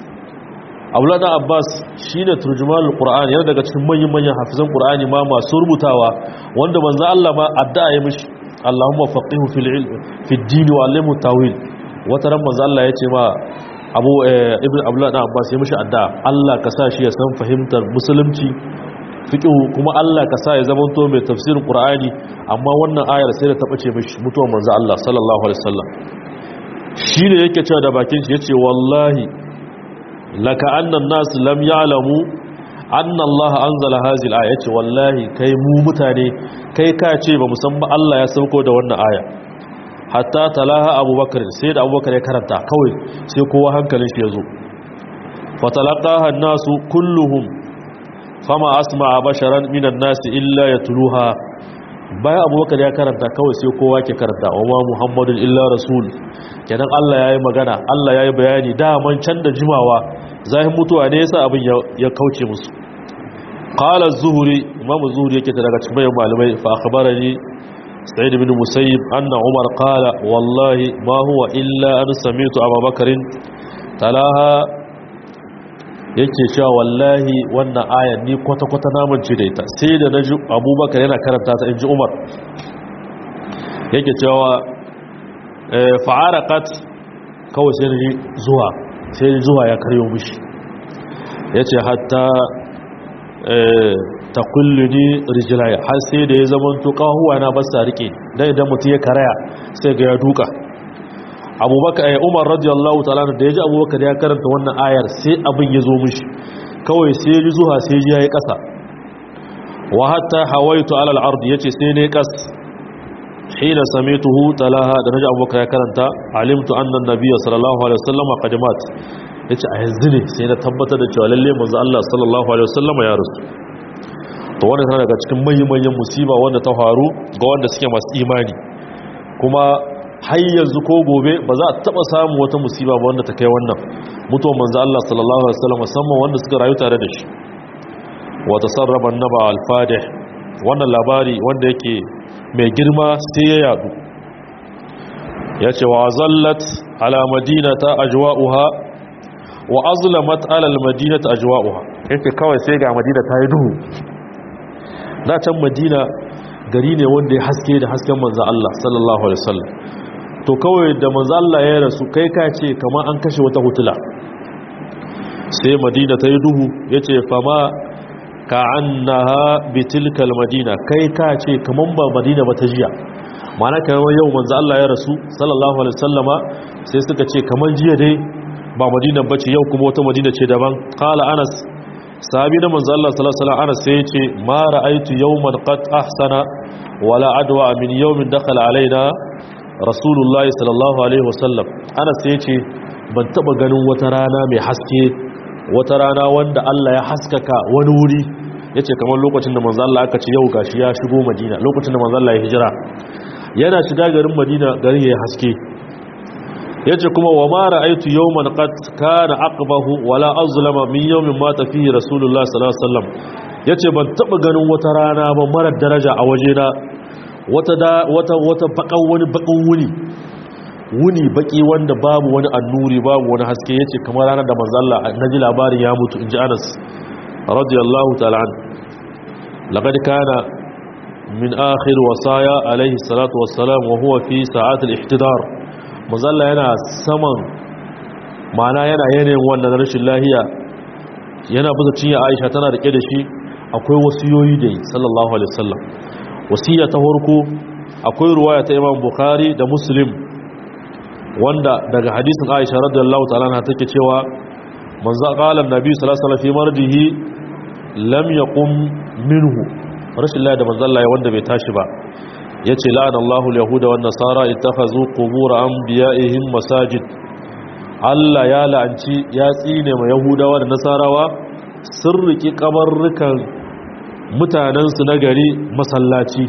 abuladan abbas shi ne turjumanul ƙura'ani yana daga cikin manyan-manyan hafizan ƙura'ani ma masu rubutawa wanda manzo Allah ma addu'a ya mishi Allahumma faqihu fil ilm fi din wa allimhu tawil wata ran manzo Allah ya ce ma Abu Ibn Abdullah Abbas ya mishi addu'a Allah ka sa shi ya san fahimtar musulunci fiqh kuma Allah ka sa ya zama to mai tafsirin ƙura'ani amma wannan ayar sai da ta bace mishi mutuwar manzo Allah sallallahu alaihi wasallam shi ne yake cewa da bakin shi yace wallahi laka annan nasu lam ya'lamu anna Allah anzala hadhihi al-aya yace wallahi kai mu mutane kai ka ce ba musamman Allah ya sauko da wannan aya hatta talaha abubakar sai da abubakar ya karanta kawai sai kowa hankalin shi yazo fatalaqaha an-nasu kulluhum fama asma'a basharan minan nasi illa yatluha bayan abubakar ya karanta kawai sai kowa ke karanta wa ma muhammadun illa rasul kenan Allah ya yi magana Allah ya yi bayani daman can da jimawa zahin mutuwa ne yasa abin ya kauce musu qala az-zuhri imam az-zuhri yake daga cikin bayan malamai fa akhbarani sa'id ibn musayyib anna umar qala wallahi ma huwa illa an sami'tu abubakarin talaha yake cewa wallahi wannan ayan ni kwata-kwata namun ce da ita sai da na ji abubakar yana karanta ta in ji umar yake cewa fa'arakat kawai sai zuwa sai zuwa ya karyo mishi yace hatta ta kulluni rijilaya har sai da ya zama to kahuwa na basa rike dan idan mutum ya karaya sai ga ya duka abubakar ya umar radiyallahu ta'ala da ya ji abubakar ya karanta wannan ayar sai abin ya zo mishi kawai sai ya ji zuwa sai ya yi kasa wa hatta hawaitu alal ard yace sai ne kas hina samituhu talaha da naji abubakar ya karanta alimtu anna nabiyya sallallahu alaihi wasallam qad mat yace a yanzu ne sai na tabbatar da cewa lalle manzo Allah sallallahu alaihi wasallam ya rasu to wannan tana daga cikin manyan musiba wanda ta faru ga wanda suke masu imani kuma har yanzu ko gobe ba za a taba samu wata musiba ba wanda ta kai wannan mutuwar manzo Allah sallallahu alaihi wasallam musamman wanda suka rayu tare da shi wa tasarraba annaba al-fadih wannan labari wanda yake mai girma sai ya yadu yace wa zallat ala madinata ajwa'uha wa azlamat ala al-madinati ajwa'uha yake kawai sai ga madina ta yi duhu da can madina gari ne wanda ya haske da hasken manzo Allah sallallahu alaihi wasallam to kawai da manzo Allah ya rasu kai ka ce kamar an kashe wata hutula sai madina ta yi duhu yace fama ka annaha bitilkal madina kai ka ce kamar ba madina ba ta jiya mana kamar yau manzo Allah ya rasu sallallahu alaihi wasallama sai suka ce kamar jiya dai ba madina bace yau kuma wata madina ce daban qala anas sahabi na manzo Allah sallallahu alaihi wasallam anas sai ya ce ma ra'aytu yawman qad ahsana wala adwa min yawmin dakhala alaina rasulullahi sallallahu alaihi wasallam anas sai ya ce ban taba ganin wata rana mai haske wata rana wanda Allah ya haskaka wani wuri yace kamar lokacin da manzo Allah aka ce yau gashi ya shigo Madina lokacin da manzo Allah ya hijira yana shiga garin Madina garin ya haske yace kuma wa ma ra'aytu yawman qad kana aqbahu wala azlama min yawmin mata fihi rasulullah sallallahu alaihi wasallam yace ban taba ganin wata rana ba mara daraja a wajena wata da wata wata bakan wani bakan wuni wuni baki wanda babu wani annuri babu wani haske yace kamar ranar da manzo Allah naji labarin ya mutu inji Anas radiyallahu ta'ala an laqad kana min akhir wasaya alayhi salatu wassalam wa huwa fi sa'at al-ihtidar manzo Allah yana saman mana yana yanayin wannan rashin lahiya yana buza cinya Aisha tana rike da shi akwai wasiyoyi da sallallahu alaihi wasallam wasiya ta farko akwai ruwaya ta Imam Bukhari da Muslim wanda daga hadisin Aisha radiyallahu ta'ala na take cewa manzo qala annabi sallallahu alaihi wasallam fi marjihi lam yaqum minhu rashin Allah da manzo Allah wanda bai tashi ba yace la'ana Allahu al-yahuda wan nasara ittakhazu qubur anbiya'ihim masajid Allah ya la'anci ya tsine ma yahudawa da nasarawa sun riki kabarrukan mutanen su na gari masallaci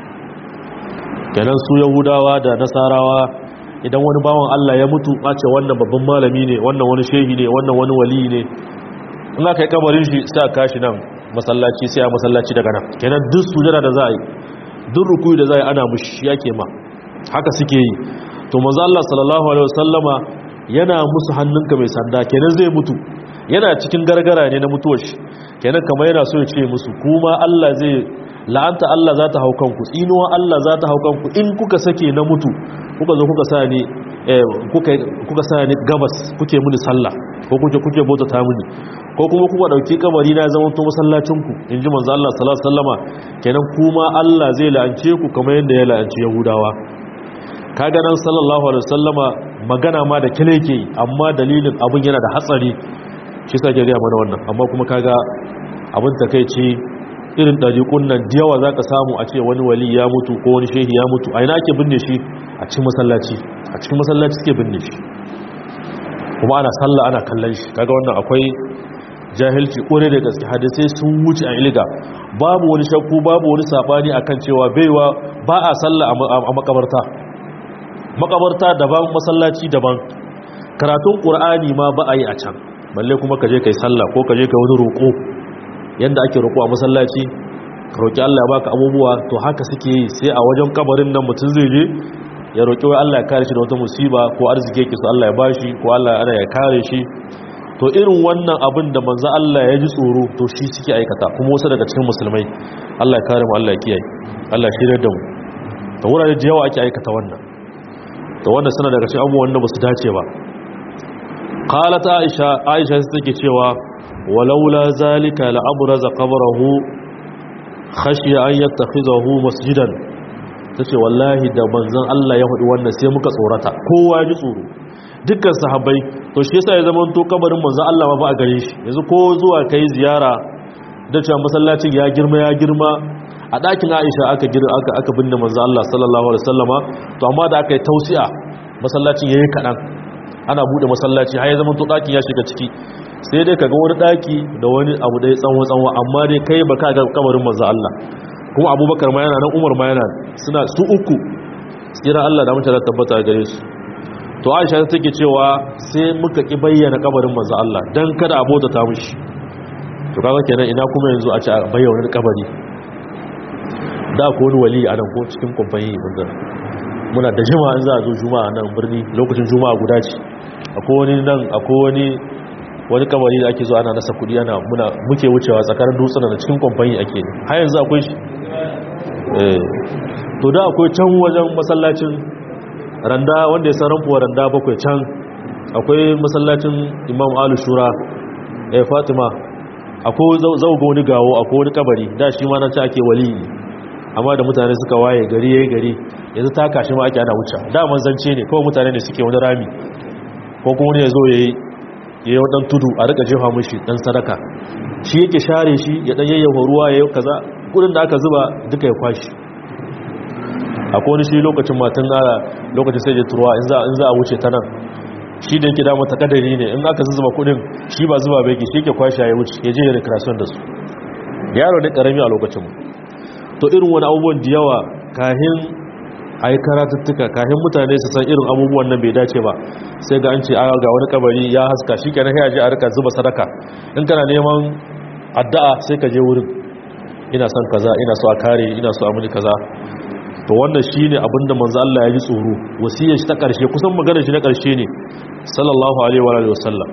kenan su yahudawa da nasarawa idan wani bawan Allah ya mutu a ce wannan babban malami ne wannan wani shehi ne wannan wani wali ne in aka yi kabarin shi sai a kashi nan masallaci sai a masallaci daga nan kenan duk sujada da za a yi duk rukuyi da za a yi ana mushi yake ma haka suke yi to manzo Allah sallallahu alaihi wasallama yana musu hannunka mai sanda kenan zai mutu yana cikin gargara ne na mutuwar shi kenan kamar yana so ya ce musu kuma Allah zai la'anta Allah za ta hau kanku tsinuwa Allah za ta hau kanku in kuka sake na mutu kuka zo kuka sa ni kuka sa ni gabas kuke muni sallah ko kuke kuke bauta ta muni ko kuma kuka dauki kabari na zama to masallacin ku inji manzo Allah sallallahu alaihi wasallama kenan kuma Allah zai la'ance ku kamar yadda ya la'anci Yahudawa kaga nan sallallahu alaihi wasallama magana ma da kile yake amma dalilin abun yana da hatsari shi sa ke ga mana wannan amma kuma kaga abun takeici irin ɗariƙun nan da yawa za ka samu a ce wani wali ya mutu ko wani shehi ya mutu a ina ake binne shi a cikin masallaci a cikin masallaci suke binne shi kuma ana sallah ana kallon shi kaga wannan akwai jahilci ƙure da gaske hadisai sun wuce a iliga babu wani shakku babu wani sabani akan cewa baiwa ba a sallah a makabarta makabarta daban masallaci daban karatun ƙur'ani ma ba a yi a can balle kuma ka je kai sallah ko ka je ka wani roƙo yadda ake roƙo a masallaci ka roƙi Allah ya baka abubuwa to haka suke yi sai a wajen kabarin nan mutum zai je ya roƙi wai Allah ya kare shi da wata musiba ko arziki yake so Allah ya bashi ko Allah ana ya kare shi to irin wannan abin da manzo Allah ya ji tsoro to shi suke aikata kuma wasu daga cikin musulmai Allah ya kare mu Allah ya kiyaye Allah ya shirye da mu to ta wurare da yawa ake aikata wannan ta wannan suna daga cikin abubuwan da ba su dace ba qalat aisha aisha sai take cewa walaula zalika la abraza qabrahu khashiya an yattakhizahu masjidan tace wallahi da manzon Allah ya hudu wannan sai muka tsorata kowa ji tsoro dukkan sahabbai to shi yasa ya zama to kabarin manzon Allah ma ba a gare shi yanzu ko zuwa kai ziyara da cewa masallacin ya girma ya girma a ɗakin Aisha aka girma aka aka binne manzon Allah sallallahu alaihi wasallama to amma da aka yi tausi'a masallacin yayi kadan ana bude masallaci har ya zama to ɗakin ya shiga ciki sai dai kaga wani ɗaki da wani abu da ya tsanwa tsanwa amma dai kai baka ga kabarin manzon Allah kuma Abubakar ma yana nan Umar ma yana suna su uku tsira Allah da mutane tabbata gare su to aisha ta take cewa sai muka ki bayyana kabarin manzo Allah dan kada abota ta mishi to kaga kenan ina kuma yanzu a ci a bayyana kabari da ko wani wali a nan ko cikin kumfani wanda muna da jima'a in za a zo juma'a nan birni lokacin juma'a guda ce akwai wani nan akwai wani wani kabari da ake zo ana nasa kudi ana muna muke wucewa tsakanin dutsuna da cikin kumfani ake har yanzu akwai shi eh to da akwai can wajen masallacin randa wanda ya san ranfuwa randa bakwai can akwai masallacin imam alu shura ya fatima akwai zauga wani gawo akwai wani kabari da shi ma nan ci ake wali amma da mutane suka waye gari ya yi gari yanzu ta kashi ma ake ana wuce da manzance ne kawai mutane ne suke wani rami ko kuma wani ya zo ya yi wadan tudu a rika jefa mushi dan sadaka shi yake share shi ya dan yayyafa ruwa ya yi kaza kudin da aka zuba duka ya kwashi akwai wani shi lokacin matan gara lokacin sai da turuwa in za a wuce ta nan shi da yake dama ta kadari ne in aka zuba kudin shi ba zuba bai shi yake kwashi ya wuce ya je ya recreation da su yaro ne karami a lokacin mu to irin wani abubuwan da yawa kahin a yi karatuttuka kahin mutane su san irin abubuwan nan bai dace ba sai ga an ce ga wani kabari ya haska shi kenan ya je a rika zuba sadaka in kana neman addu'a sai ka je wurin ina son kaza ina so a kare ina so a muni kaza to wannan shine abinda manzo Allah ya ji tsoro wasiyar shi ta karshe kusan maganar shi na karshe ne sallallahu alaihi wa alihi wasallam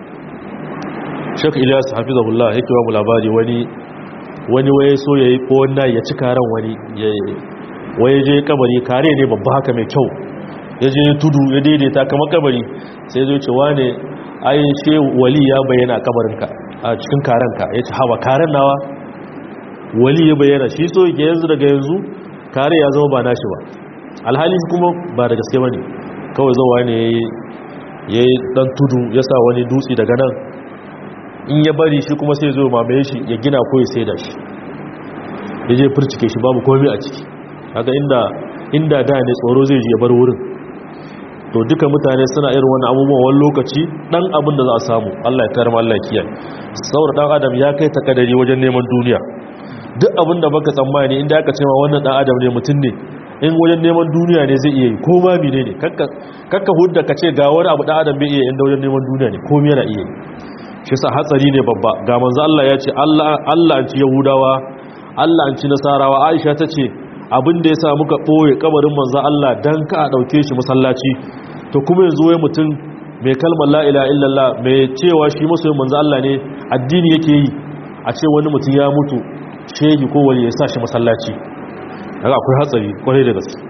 Sheikh Ilyas hafizahullah yake ba mu labari wani wani waye so yayi ko wannan ya ci karan wani waye je kabari kare ne babba haka mai kyau ya je tudu ya daidaita kamar kabari sai zai ce wane ai she wali ya bayyana kabarinka a cikin karanka ya ce hawa karen nawa wali ya bayyana shi so yake yanzu daga yanzu kare ya zama ba nashi ba alhali kuma ba da gaske bane kawai zuwa ne ya yi dan tudu ya sa wani dutse daga nan in ya bari shi kuma sai zo mamaye shi ya gina ko ya sai da shi ya je furcike shi babu komai a ciki haka inda inda da ne tsoro zai je bar wurin to duka mutane suna irin wani abubuwan wani lokaci dan abin da za a samu Allah ya karama Allah ya kiyaye saboda dan adam ya kai takadari wajen neman duniya duk abin da baka tsammani inda aka ce ma wannan dan adam ne mutum ne in wajen neman duniya ne zai iya yi ko ma mine ne kakka hudda ka ce ga wani abu dan adam bai iya inda wajen neman duniya ne ko yana iya yi shi sa hatsari ne babba ga manzo Allah ya ce Allah Allah an ci yahudawa Allah an ci nasarawa Aisha ta ce abin da yasa muka boye kabarin manzo Allah dan ka a dauke shi masallaci to kuma yanzu wai mutum mai kalmar la ilaha illallah mai cewa shi masoyin manzo Allah ne addini yake yi a ce wani mutum ya mutu shehi ko wani ya sa shi masallaci daga akwai hatsari kwarai da gaske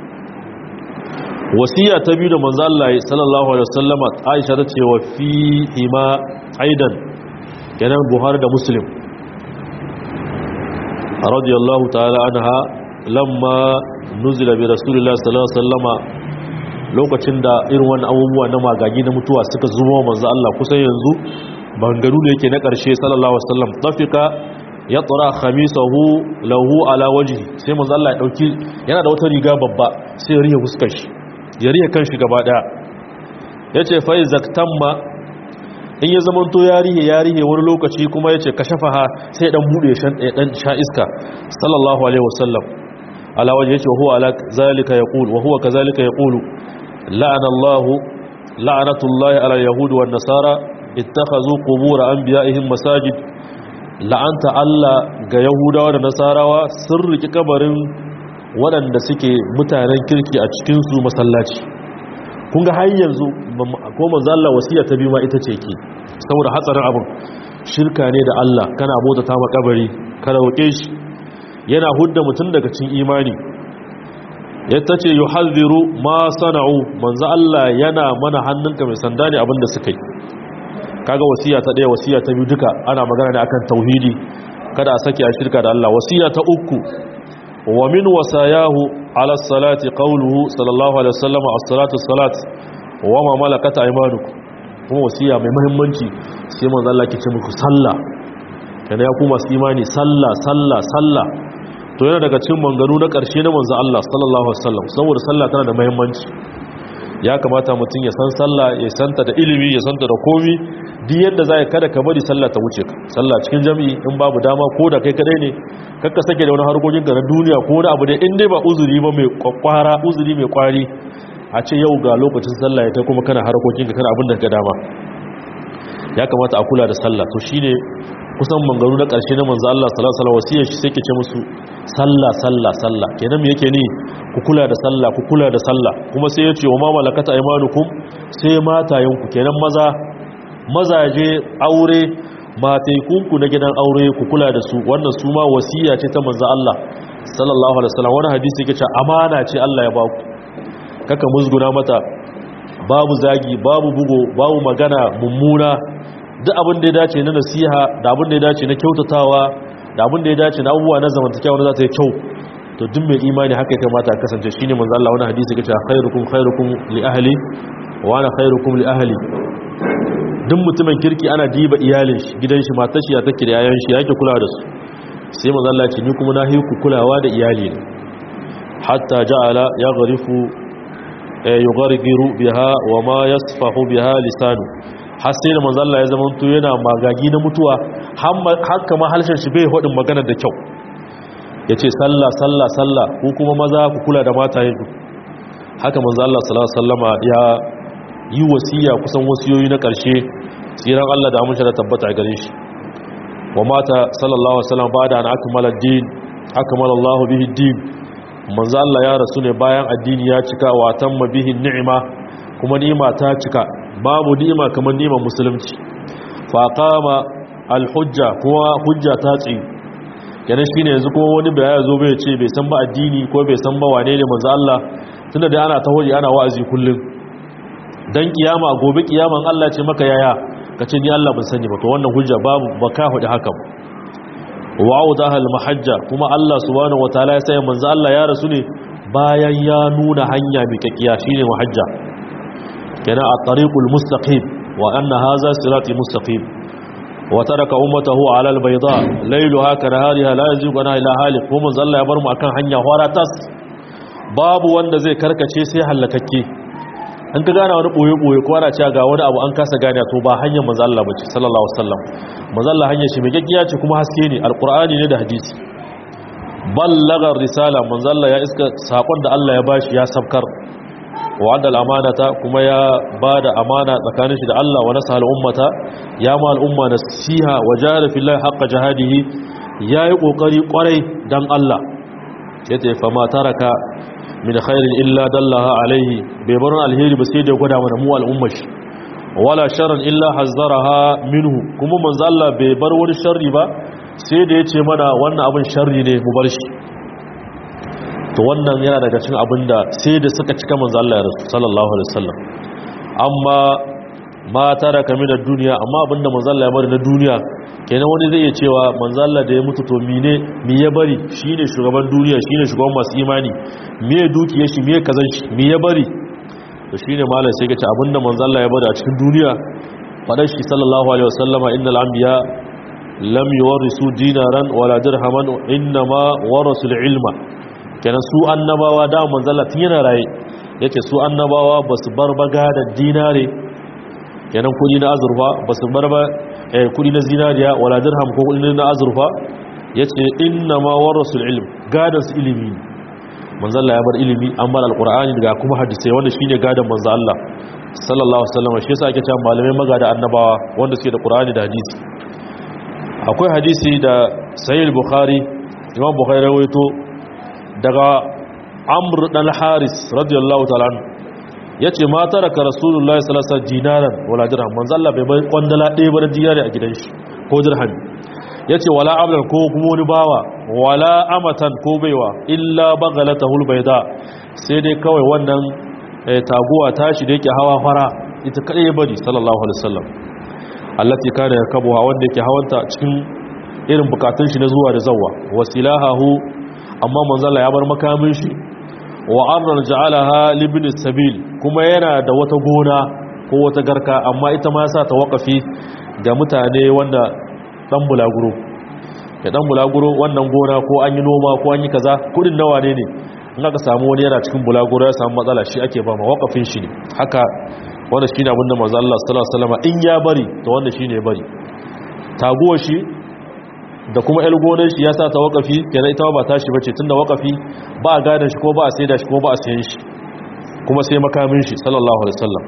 wasiya ta biyu da manzo Allah sallallahu alaihi wasallama Aisha ta ce wa fi ima aidan kenan Buhari da Muslim radiyallahu ta'ala anha lamma nuzila bi rasulillahi sallallahu alaihi wasallama lokacin da irin wannan abubuwa na magagi na mutuwa suka zuwa manzo Allah kusan yanzu bangaru da yake na karshe sallallahu alaihi wasallam tafika ya tsara khamisahu lahu ala wajhi sai manzo Allah ya dauki yana da wata riga babba sai ya riya fuskar shi ya riya kanshi gaba daya yace fa izaktamma in ya zaman to ya rihe ya rihe wani lokaci kuma yace kashafaha sai dan bude shan dan sha iska sallallahu alaihi wasallam ala wajhi yace huwa ala zalika yaqul wa huwa kazalika yaqulu la'ana Allah la'natullahi ala yahud wan nasara ittakhadhu qubur anbiya'ihim masajid la'anta Allah ga Yahudawa da Nasarawa sun riki kabarin waɗanda suke mutanen kirki a cikinsu masallaci kun ga har yanzu ko manzo Allah wasiya ta biyu ma ita ce ke saboda hatsarin abin shirka ne da Allah kana bota ta makabari ka roƙe shi yana hudda mutum daga cikin imani yadda ce yi halziru ma sana'u manzo Allah yana mana hannunka mai sanda ne abinda suka yi kaga wasiya ta ɗaya wasiya ta biyu duka ana magana ne akan tauhidi kada a sake a shirka da Allah wasiya ta uku wa min wasayahu ala salati qawluhu sallallahu alaihi wasallam as-salatu as-salat wa ma malakat aymanukum kuma wasiya mai muhimmanci sai manzo Allah ke ce muku sallah kana ya ku masu imani sallah sallah sallah to yana daga cikin manganu na ƙarshe na manzo Allah sallallahu alaihi wasallam saboda sallah tana da muhimmanci ya kamata mutum ya san sallah ya santa da ilimi ya santa da komi duk yadda zai kada ka bari sallah ta wuce ka sallah cikin jami'i in babu dama ko da kai kadai ne kakka sake da wani harkokin ka na duniya ko wani abu da in dai ba uzuri ba mai kwakwara uzuri mai kwari a ce yau ga lokacin sallah ya ta kuma kana harkokin ka kana abin da ka dama ya kamata a kula da sallah to shine kusan mangaru na ƙarshe na manzo Allah sallallahu alaihi wasallam wasiyar shi sai ke ce musu sallah sallah sallah kenan me yake ni ku kula da sallah ku kula da sallah kuma sai ya ce wa ma malakata aymanukum sai matayenku kenan maza mazaje aure mataikunku na gidan aure ku kula da su wannan su ma wasiya ce ta manzo Allah sallallahu alaihi wasallam wani hadisi yake cewa amana ce Allah ya ba ku kaka musguna mata babu zagi babu bugo babu magana mummuna duk abin da ya dace na nasiha da abin da ya dace na kyautatawa da abin da ya dace na abubuwa na zamantakewa wanda za ta yi kyau to duk mai imani haka ya kamata a kasance shine manzo Allah wani hadisi yake cewa khairukum khairukum li ahli wa ana khairukum li ahli duk mutumin kirki ana diba iyalin shi gidan shi matar shi ya take da yayan shi yake kula da su sai manzo Allah ce ni kuma na hiku kulawa da iyali ne hatta ja'ala yaghrifu yughriru biha wa ma yasfahu biha lisanu har sai da manzo Allah ya zama to yana magagi na mutuwa har kama halshen shi bai hodin magana da kyau yace sallah sallah sallah ko kuma maza ku kula da matayen ku haka manzo Allah sallallahu alaihi wasallama ya yi wasiya kusan wasiyoyi na karshe tsiran Allah da amince da tabbata a gare shi wa mata sallallahu alaihi wasallam bada an akmala ad-din akmala Allah bihi ad-din manzo Allah ya rasu ne bayan addini ya cika wa tamma bihi ni'ima kuma ni'ima ta cika babu ni'ima kamar ni'imar musulunci fa qama al-hujja kuma hujja ta tsi kenan shine yanzu kuma wani bai ya zo bai ce bai san ba addini ko bai san ba wane ne manzo Allah tunda dai ana tahoji ana wa'azi kullum dan kiyama gobe kiyaman Allah ce maka yaya kace ni Allah ban sani ba to wannan hujja babu baka hudi haka wa'udaha al-mahajja kuma Allah subhanahu wataala ya sai manzo Allah ya rasu ne bayan ya nuna hanya mai kakkiya shine mahajja kenan at-tariqul mustaqim wa anna hadha sirati mustaqim wa taraka ummatahu ala al-bayda laylaha kanahariha la yazigu anha ila halik kuma manzo Allah ya bar mu akan hanya horatas babu wanda zai karkace sai halakakke an ka gane wani boye-boye ko ana cewa ga wani abu an kasa gane to ba hanyar manzo Allah bace sallallahu alaihi wasallam manzo Allah hanyar shi mai gaggiya ce kuma haske ne alqur'ani ne da hadisi ballaga risala manzo Allah ya iska sakon da Allah ya bashi ya sabkar wa adal amanata kuma ya bada amana tsakanin shi da Allah wa nasahal ummata ya ma al'umma nasiha wa jahada fillahi haqqa jihadihi yayi kokari kwarai dan Allah yace fa ma taraka min khairin illa dallaha alaihi bai bar alheri ba sai da gwada mana mu al'ummar shi wala sharran illa hazzaraha minhu kuma manzo Allah bai bar wani sharri ba sai da yace mana wannan abin sharri ne mu bar shi to wannan yana daga cikin abinda sai da suka cika manzo Allah ya rasu sallallahu alaihi wasallam amma ma taraka min ad-dunya amma abinda manzo Allah ya bari na duniya kenan wani zai iya cewa manzo Allah da ya mutu to mine mi ya bari shine shugaban duniya shine shugaban masu imani me dukiyar shi me kazan shi mi ya bari to shine malam sai kace abinda manzo Allah ya bari a cikin duniya fadar shi sallallahu alaihi wasallama innal anbiya lam yuwarisu dinaran wala dirhaman inma warasu ilma kenan su annabawa da manzo Allah tun yana raye yace su annabawa basu bar baga da dinare kenan kudi na azurfa basu bar ba kudi na zinariya wala dirham ko kudi na azurfa yace inna ma warasul ilm gadan su ilimi manzo Allah ya bar ilimi an bar alqur'ani daga kuma hadisi wanda shine gadan manzo Allah sallallahu alaihi wasallam shi yasa ake cewa malamai magada annabawa wanda suke da qur'ani da hadisi akwai hadisi da sahih bukhari imam bukhari rawaito daga amr dan haris radiyallahu ta'ala anhu ya ce ma taraka rasulullahi salasa dinaran wala dirham manzo Allah bai bai kwandala ɗaya ba na dinari a gidan shi ko dirham yace wala abdan ko kuma wani bawa wala amatan ko baiwa illa baghalatahu albayda sai dai kawai wannan taguwa tashi da yake hawa fara ita kadai ya bari sallallahu alaihi wasallam allati kana yakabuha wanda yake hawanta cikin irin bukatun shi na zuwa da zawwa wasilahahu amma manzala ya bar makamin shi wa arnar ja'alaha libni sabil kuma yana da wata gona ko wata garka amma ita ma yasa ta wakafi ga mutane wanda dan bulaguro ya dan bulaguro wannan gona ko an yi noma ko an yi kaza kudin nawa ne ne in aka samu wani yana cikin bulaguro ya samu matsala shi ake ba ma wakafin shi ne haka wanda shine abin da manzo Allah sallallahu alaihi wasallam in ya bari to wanda shine ya bari taguwar shi da kuma el gonar shi ya sa ta wakafi kenan ita ba tashi bace tunda wakafi ba a gadan shi ko ba a saida shi ko ba a sayen shi kuma sai makamin shi sallallahu alaihi wasallam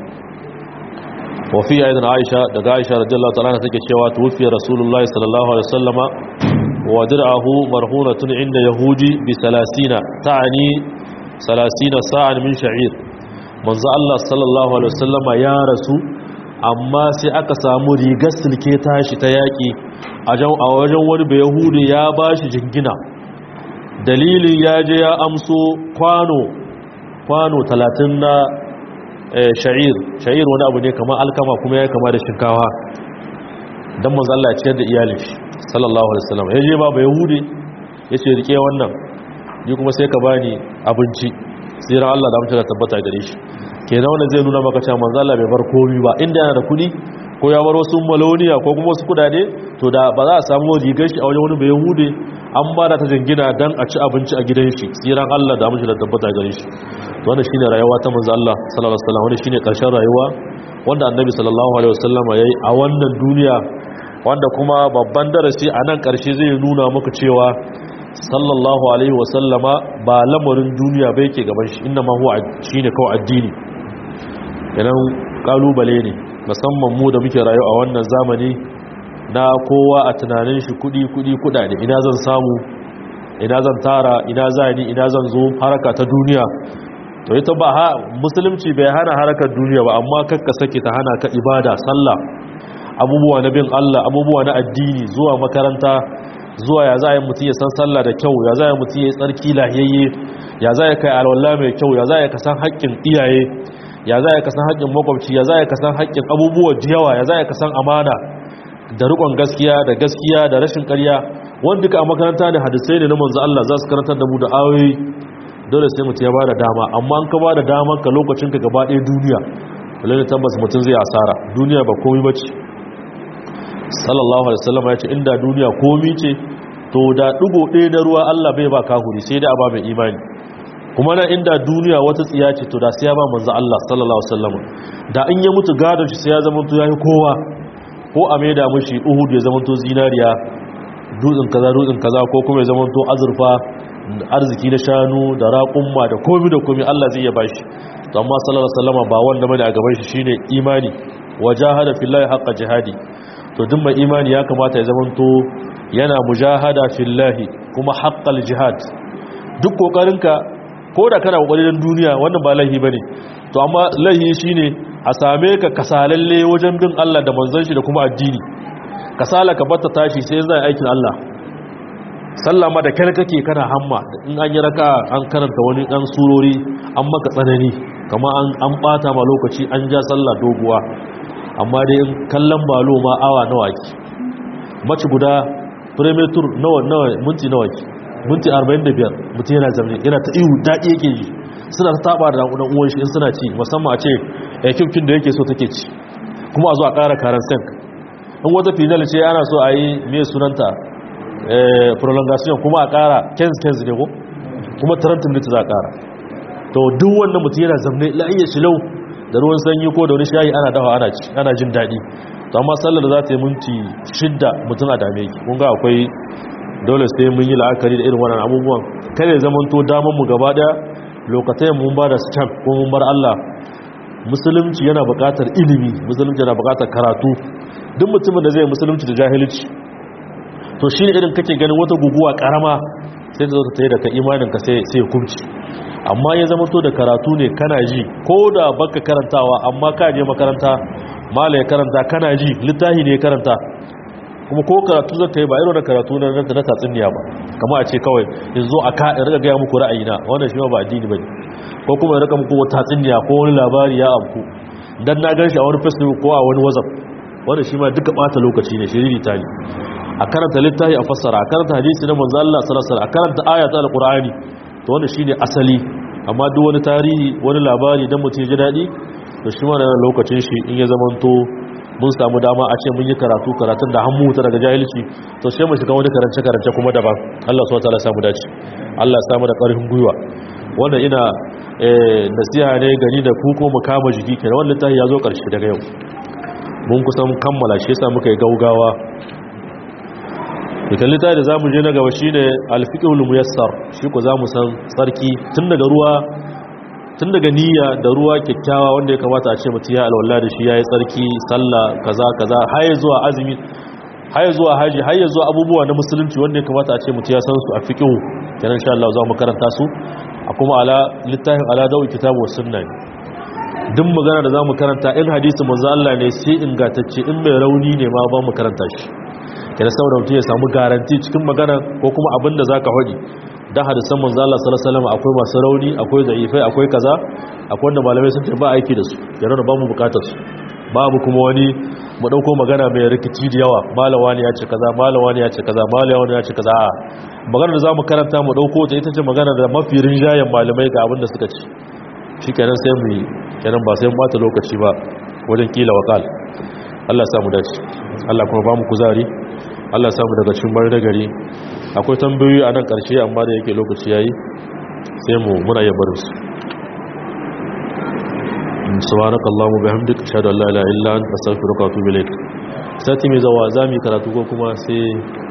wa fi aidan Aisha daga Aisha radiyallahu ta'ala take cewa tuwfi rasulullahi sallallahu alaihi wasallama wa dir'ahu marhunatun inda yahudi bi 30 ta'ani 30 sa'an min sha'ir manzo Allah sallallahu alaihi wasallama ya rasu amma sai aka samu rigar silke tashi ta yaƙi a wajen wani bai yahudu ya ba shi jingina dalilin ya je ya amso kwano kwano talatin na sha'ir sha'ir wani abu ne kamar alkama kuma ya kama da shinkawa don manzalla ya ciyar da iyalin shi sallallahu alaihi wasallam ya je ba bai yahudu ya ce rike wannan ni kuma sai ka bani abinci tsiran Allah da mutu da tabbata gare shi kenan wannan zai nuna maka cewa manzo Allah bai bar komai ba inda yana da kudi ko ya bar wasu maloniya ko kuma wasu kudade to da ba za a samu rigar shi a wajen wani bai yahude an ba da ta jingina dan a ci abinci a gidan shi tsiran Allah da mutu da tabbata gare shi to wannan shine rayuwa ta manzo Allah sallallahu alaihi wasallam wannan shine karshen rayuwa wanda annabi sallallahu alaihi wasallam yayi a wannan duniya wanda kuma babban darasi a nan karshe zai nuna maka cewa sallallahu alaihi wasallama ba lamarin duniya bai ke gaban shi inna ma huwa shine kawai addini yanan kalubale ne musamman mu da muke rayu a wannan zamani na kowa a tunanin shi kudi kudi kudade ina zan samu ina zan tara ina zani ina zan zo haraka ta duniya to ita ba ha musulunci bai hana harakar duniya ba amma kakka sake ta hana ka ibada sallah abubuwa na bin Allah abubuwa na addini zuwa makaranta zuwa ya za a yi mutum ya san sallah da kyau ya za a yi mutum ya yi tsarki lahiyayye ya za a kai alwallah mai kyau ya za a kasan haƙƙin iyaye ya za a kasan haƙƙin makwabci ya za a kasan haƙƙin abubuwa jiyawa ya za a kasan amana da riƙon gaskiya da gaskiya da rashin ƙarya wanda duka a makaranta ne hadisai ne na manzo Allah za su karantar da mu da ayoyi dole sai mutum ya ba da dama amma an ka ba da daman ka lokacin ka gaba ɗaya duniya lalle tabbas mutum zai asara duniya ba komai bace sallallahu alaihi wasallam ya ce inda duniya komi ce to da dugo ɗaya na ruwa Allah bai ba kahuri sai da ba mai imani kuma na inda duniya wata tsiya ce to da sai ya ba manzo Allah sallallahu alaihi wasallam da in ya mutu gadon shi sai ya zama to yayi kowa ko a maida mushi Uhud ya zama to zinariya dutsen kaza dutsen kaza ko kuma ya zama to azurfa arziki na shanu da raƙumma da komi da komi Allah zai iya bashi to amma sallallahu alaihi wasallam ba wanda bane a gaban shi shine imani wajahada fillahi haqqa jihadi to duk mai imani ya kamata ya zamanto yana mujahada fillahi kuma haqqal jihad duk kokarinka ko da kana kokari don duniya wannan ba laihi bane to amma laihi shine a same ka kasalalle wajen bin Allah da manzon shi da kuma addini kasala ka batta tashi sai zai aikin Allah sallama da kyar kake kana hamma in an yi raka an karanta wani dan surori an maka tsanani kamar an an bata ma lokaci an ja sallah doguwa amma dai in kallon balo ma awa nawa ki mace guda premier tour nawa nawa minti nawa ki minti 45 mutum yana zamani yana ta ihu daɗi yake ji suna ta taba da ɗan uwan shi in suna ci musamman a ce ekipkin da yake so take ci kuma a zo a ƙara karan sank in wata final ce ana so a yi mai sunanta prolongation kuma a ƙara kens kens ne ko kuma 30 minutes za a ƙara to duk wannan mutum yana zamne la'ayyar shi lau da ruwan sanyi ko da wani shayi ana dawa ana ci ana jin daɗi to amma sallar da za ta yi minti shidda mutum a dame ki kun ga akwai dole sai mun yi la'akari da irin wannan abubuwan kada ya zama to damar mu gaba daya lokacin mun ba da stamp ko mun bar Allah musulunci yana buƙatar ilimi musulunci yana buƙatar karatu duk mutumin da zai musulunci da jahilci to shi irin kake ganin wata guguwa karama sai ta zo ta tayi da ka imanin ka sai sai kubci amma ya zama to da karatu ne kana ji ko da baka karantawa amma ka je makaranta mala ya karanta kana ji littafi ne ya karanta kuma ko karatu zaka yi ba irin da karatu na na tatsuniya ba kamar a ce kawai yanzu a ka in riga gaya muku ra'ayina wannan shi ma ba addini bane ko kuma in riga muku wata tatsuniya ko wani labari ya amku dan na gan shi a wani facebook ko a wani whatsapp wannan shi ma duka bata lokaci ne shiriri ta ne a karanta littafi a fassara a karanta hadisi na manzo Allah sallallahu alaihi wasallam a karanta ayata alqur'ani to wannan shine asali amma duk wani tarihi wani labari dan mutum ya ji dadi to shi ma yana lokacin shi in ya zamanto mun samu dama a ce mun yi karatu karatun da hannu ta daga jahilci to sai mu shiga wani karance karance kuma daban Allah subhanahu wataala samu dace Allah ya samu da ƙarfin gwiwa wannan ina nasiha ne gani da ku ko mu kama jiki kenan wannan tahi ya zo ƙarshe daga yau mun kusan kammala shi yasa muka yi gaugawa da kallita da zamu je na gaba shine al-fiqhul muyassar shi ko zamu san tsarki tun daga ruwa tun daga niyya da ruwa kyakkyawa wanda ya kamata a ce mutum ya alwala da shi ya yi tsarki sallah kaza kaza har zuwa azumi har zuwa haji har zuwa abubuwa na musulunci wanda ya kamata a ce mutum ya san su a fiqhu kenan insha Allah za mu karanta su a kuma ala littafin ala dawi kitabu was sunna duk magana da zamu karanta in hadisi manzo Allah ne sai ingantacce in mai rauni ne ma ba mu karanta shi kenan saboda mutum ya samu garanti cikin magana ko kuma abin da zaka faɗi da hadisan manzo Allah sallallahu alaihi wasallam akwai masu rauni akwai da'ifai akwai kaza akwai wanda malamai sun ce ba aiki da su yana da ba mu bukatar su babu kuma wani mu dauko magana mai rikici da yawa malawa ne ya ce kaza malawa ne ya ce kaza malawa ne ya ce kaza a magana da zamu karanta mu dauko ta ita ce magana da mafi rinjayen malamai ga abin da suka ci shikenan sai mu kenan ba sai mu bata lokaci ba wajen kila wakal Allah ya samu dace Allah kuma ba mu kuzari Allah ya samu daga cikin bar da gari akwai tambayoyi a nan ƙarshe amma da yake lokaci yayi sai mu muna yin barin su subhanaka allahumma bihamdika ashhadu an la ilaha illa anta astaghfiruka wa atubu ilaik sati mai zawa zamu karatu ko kuma sai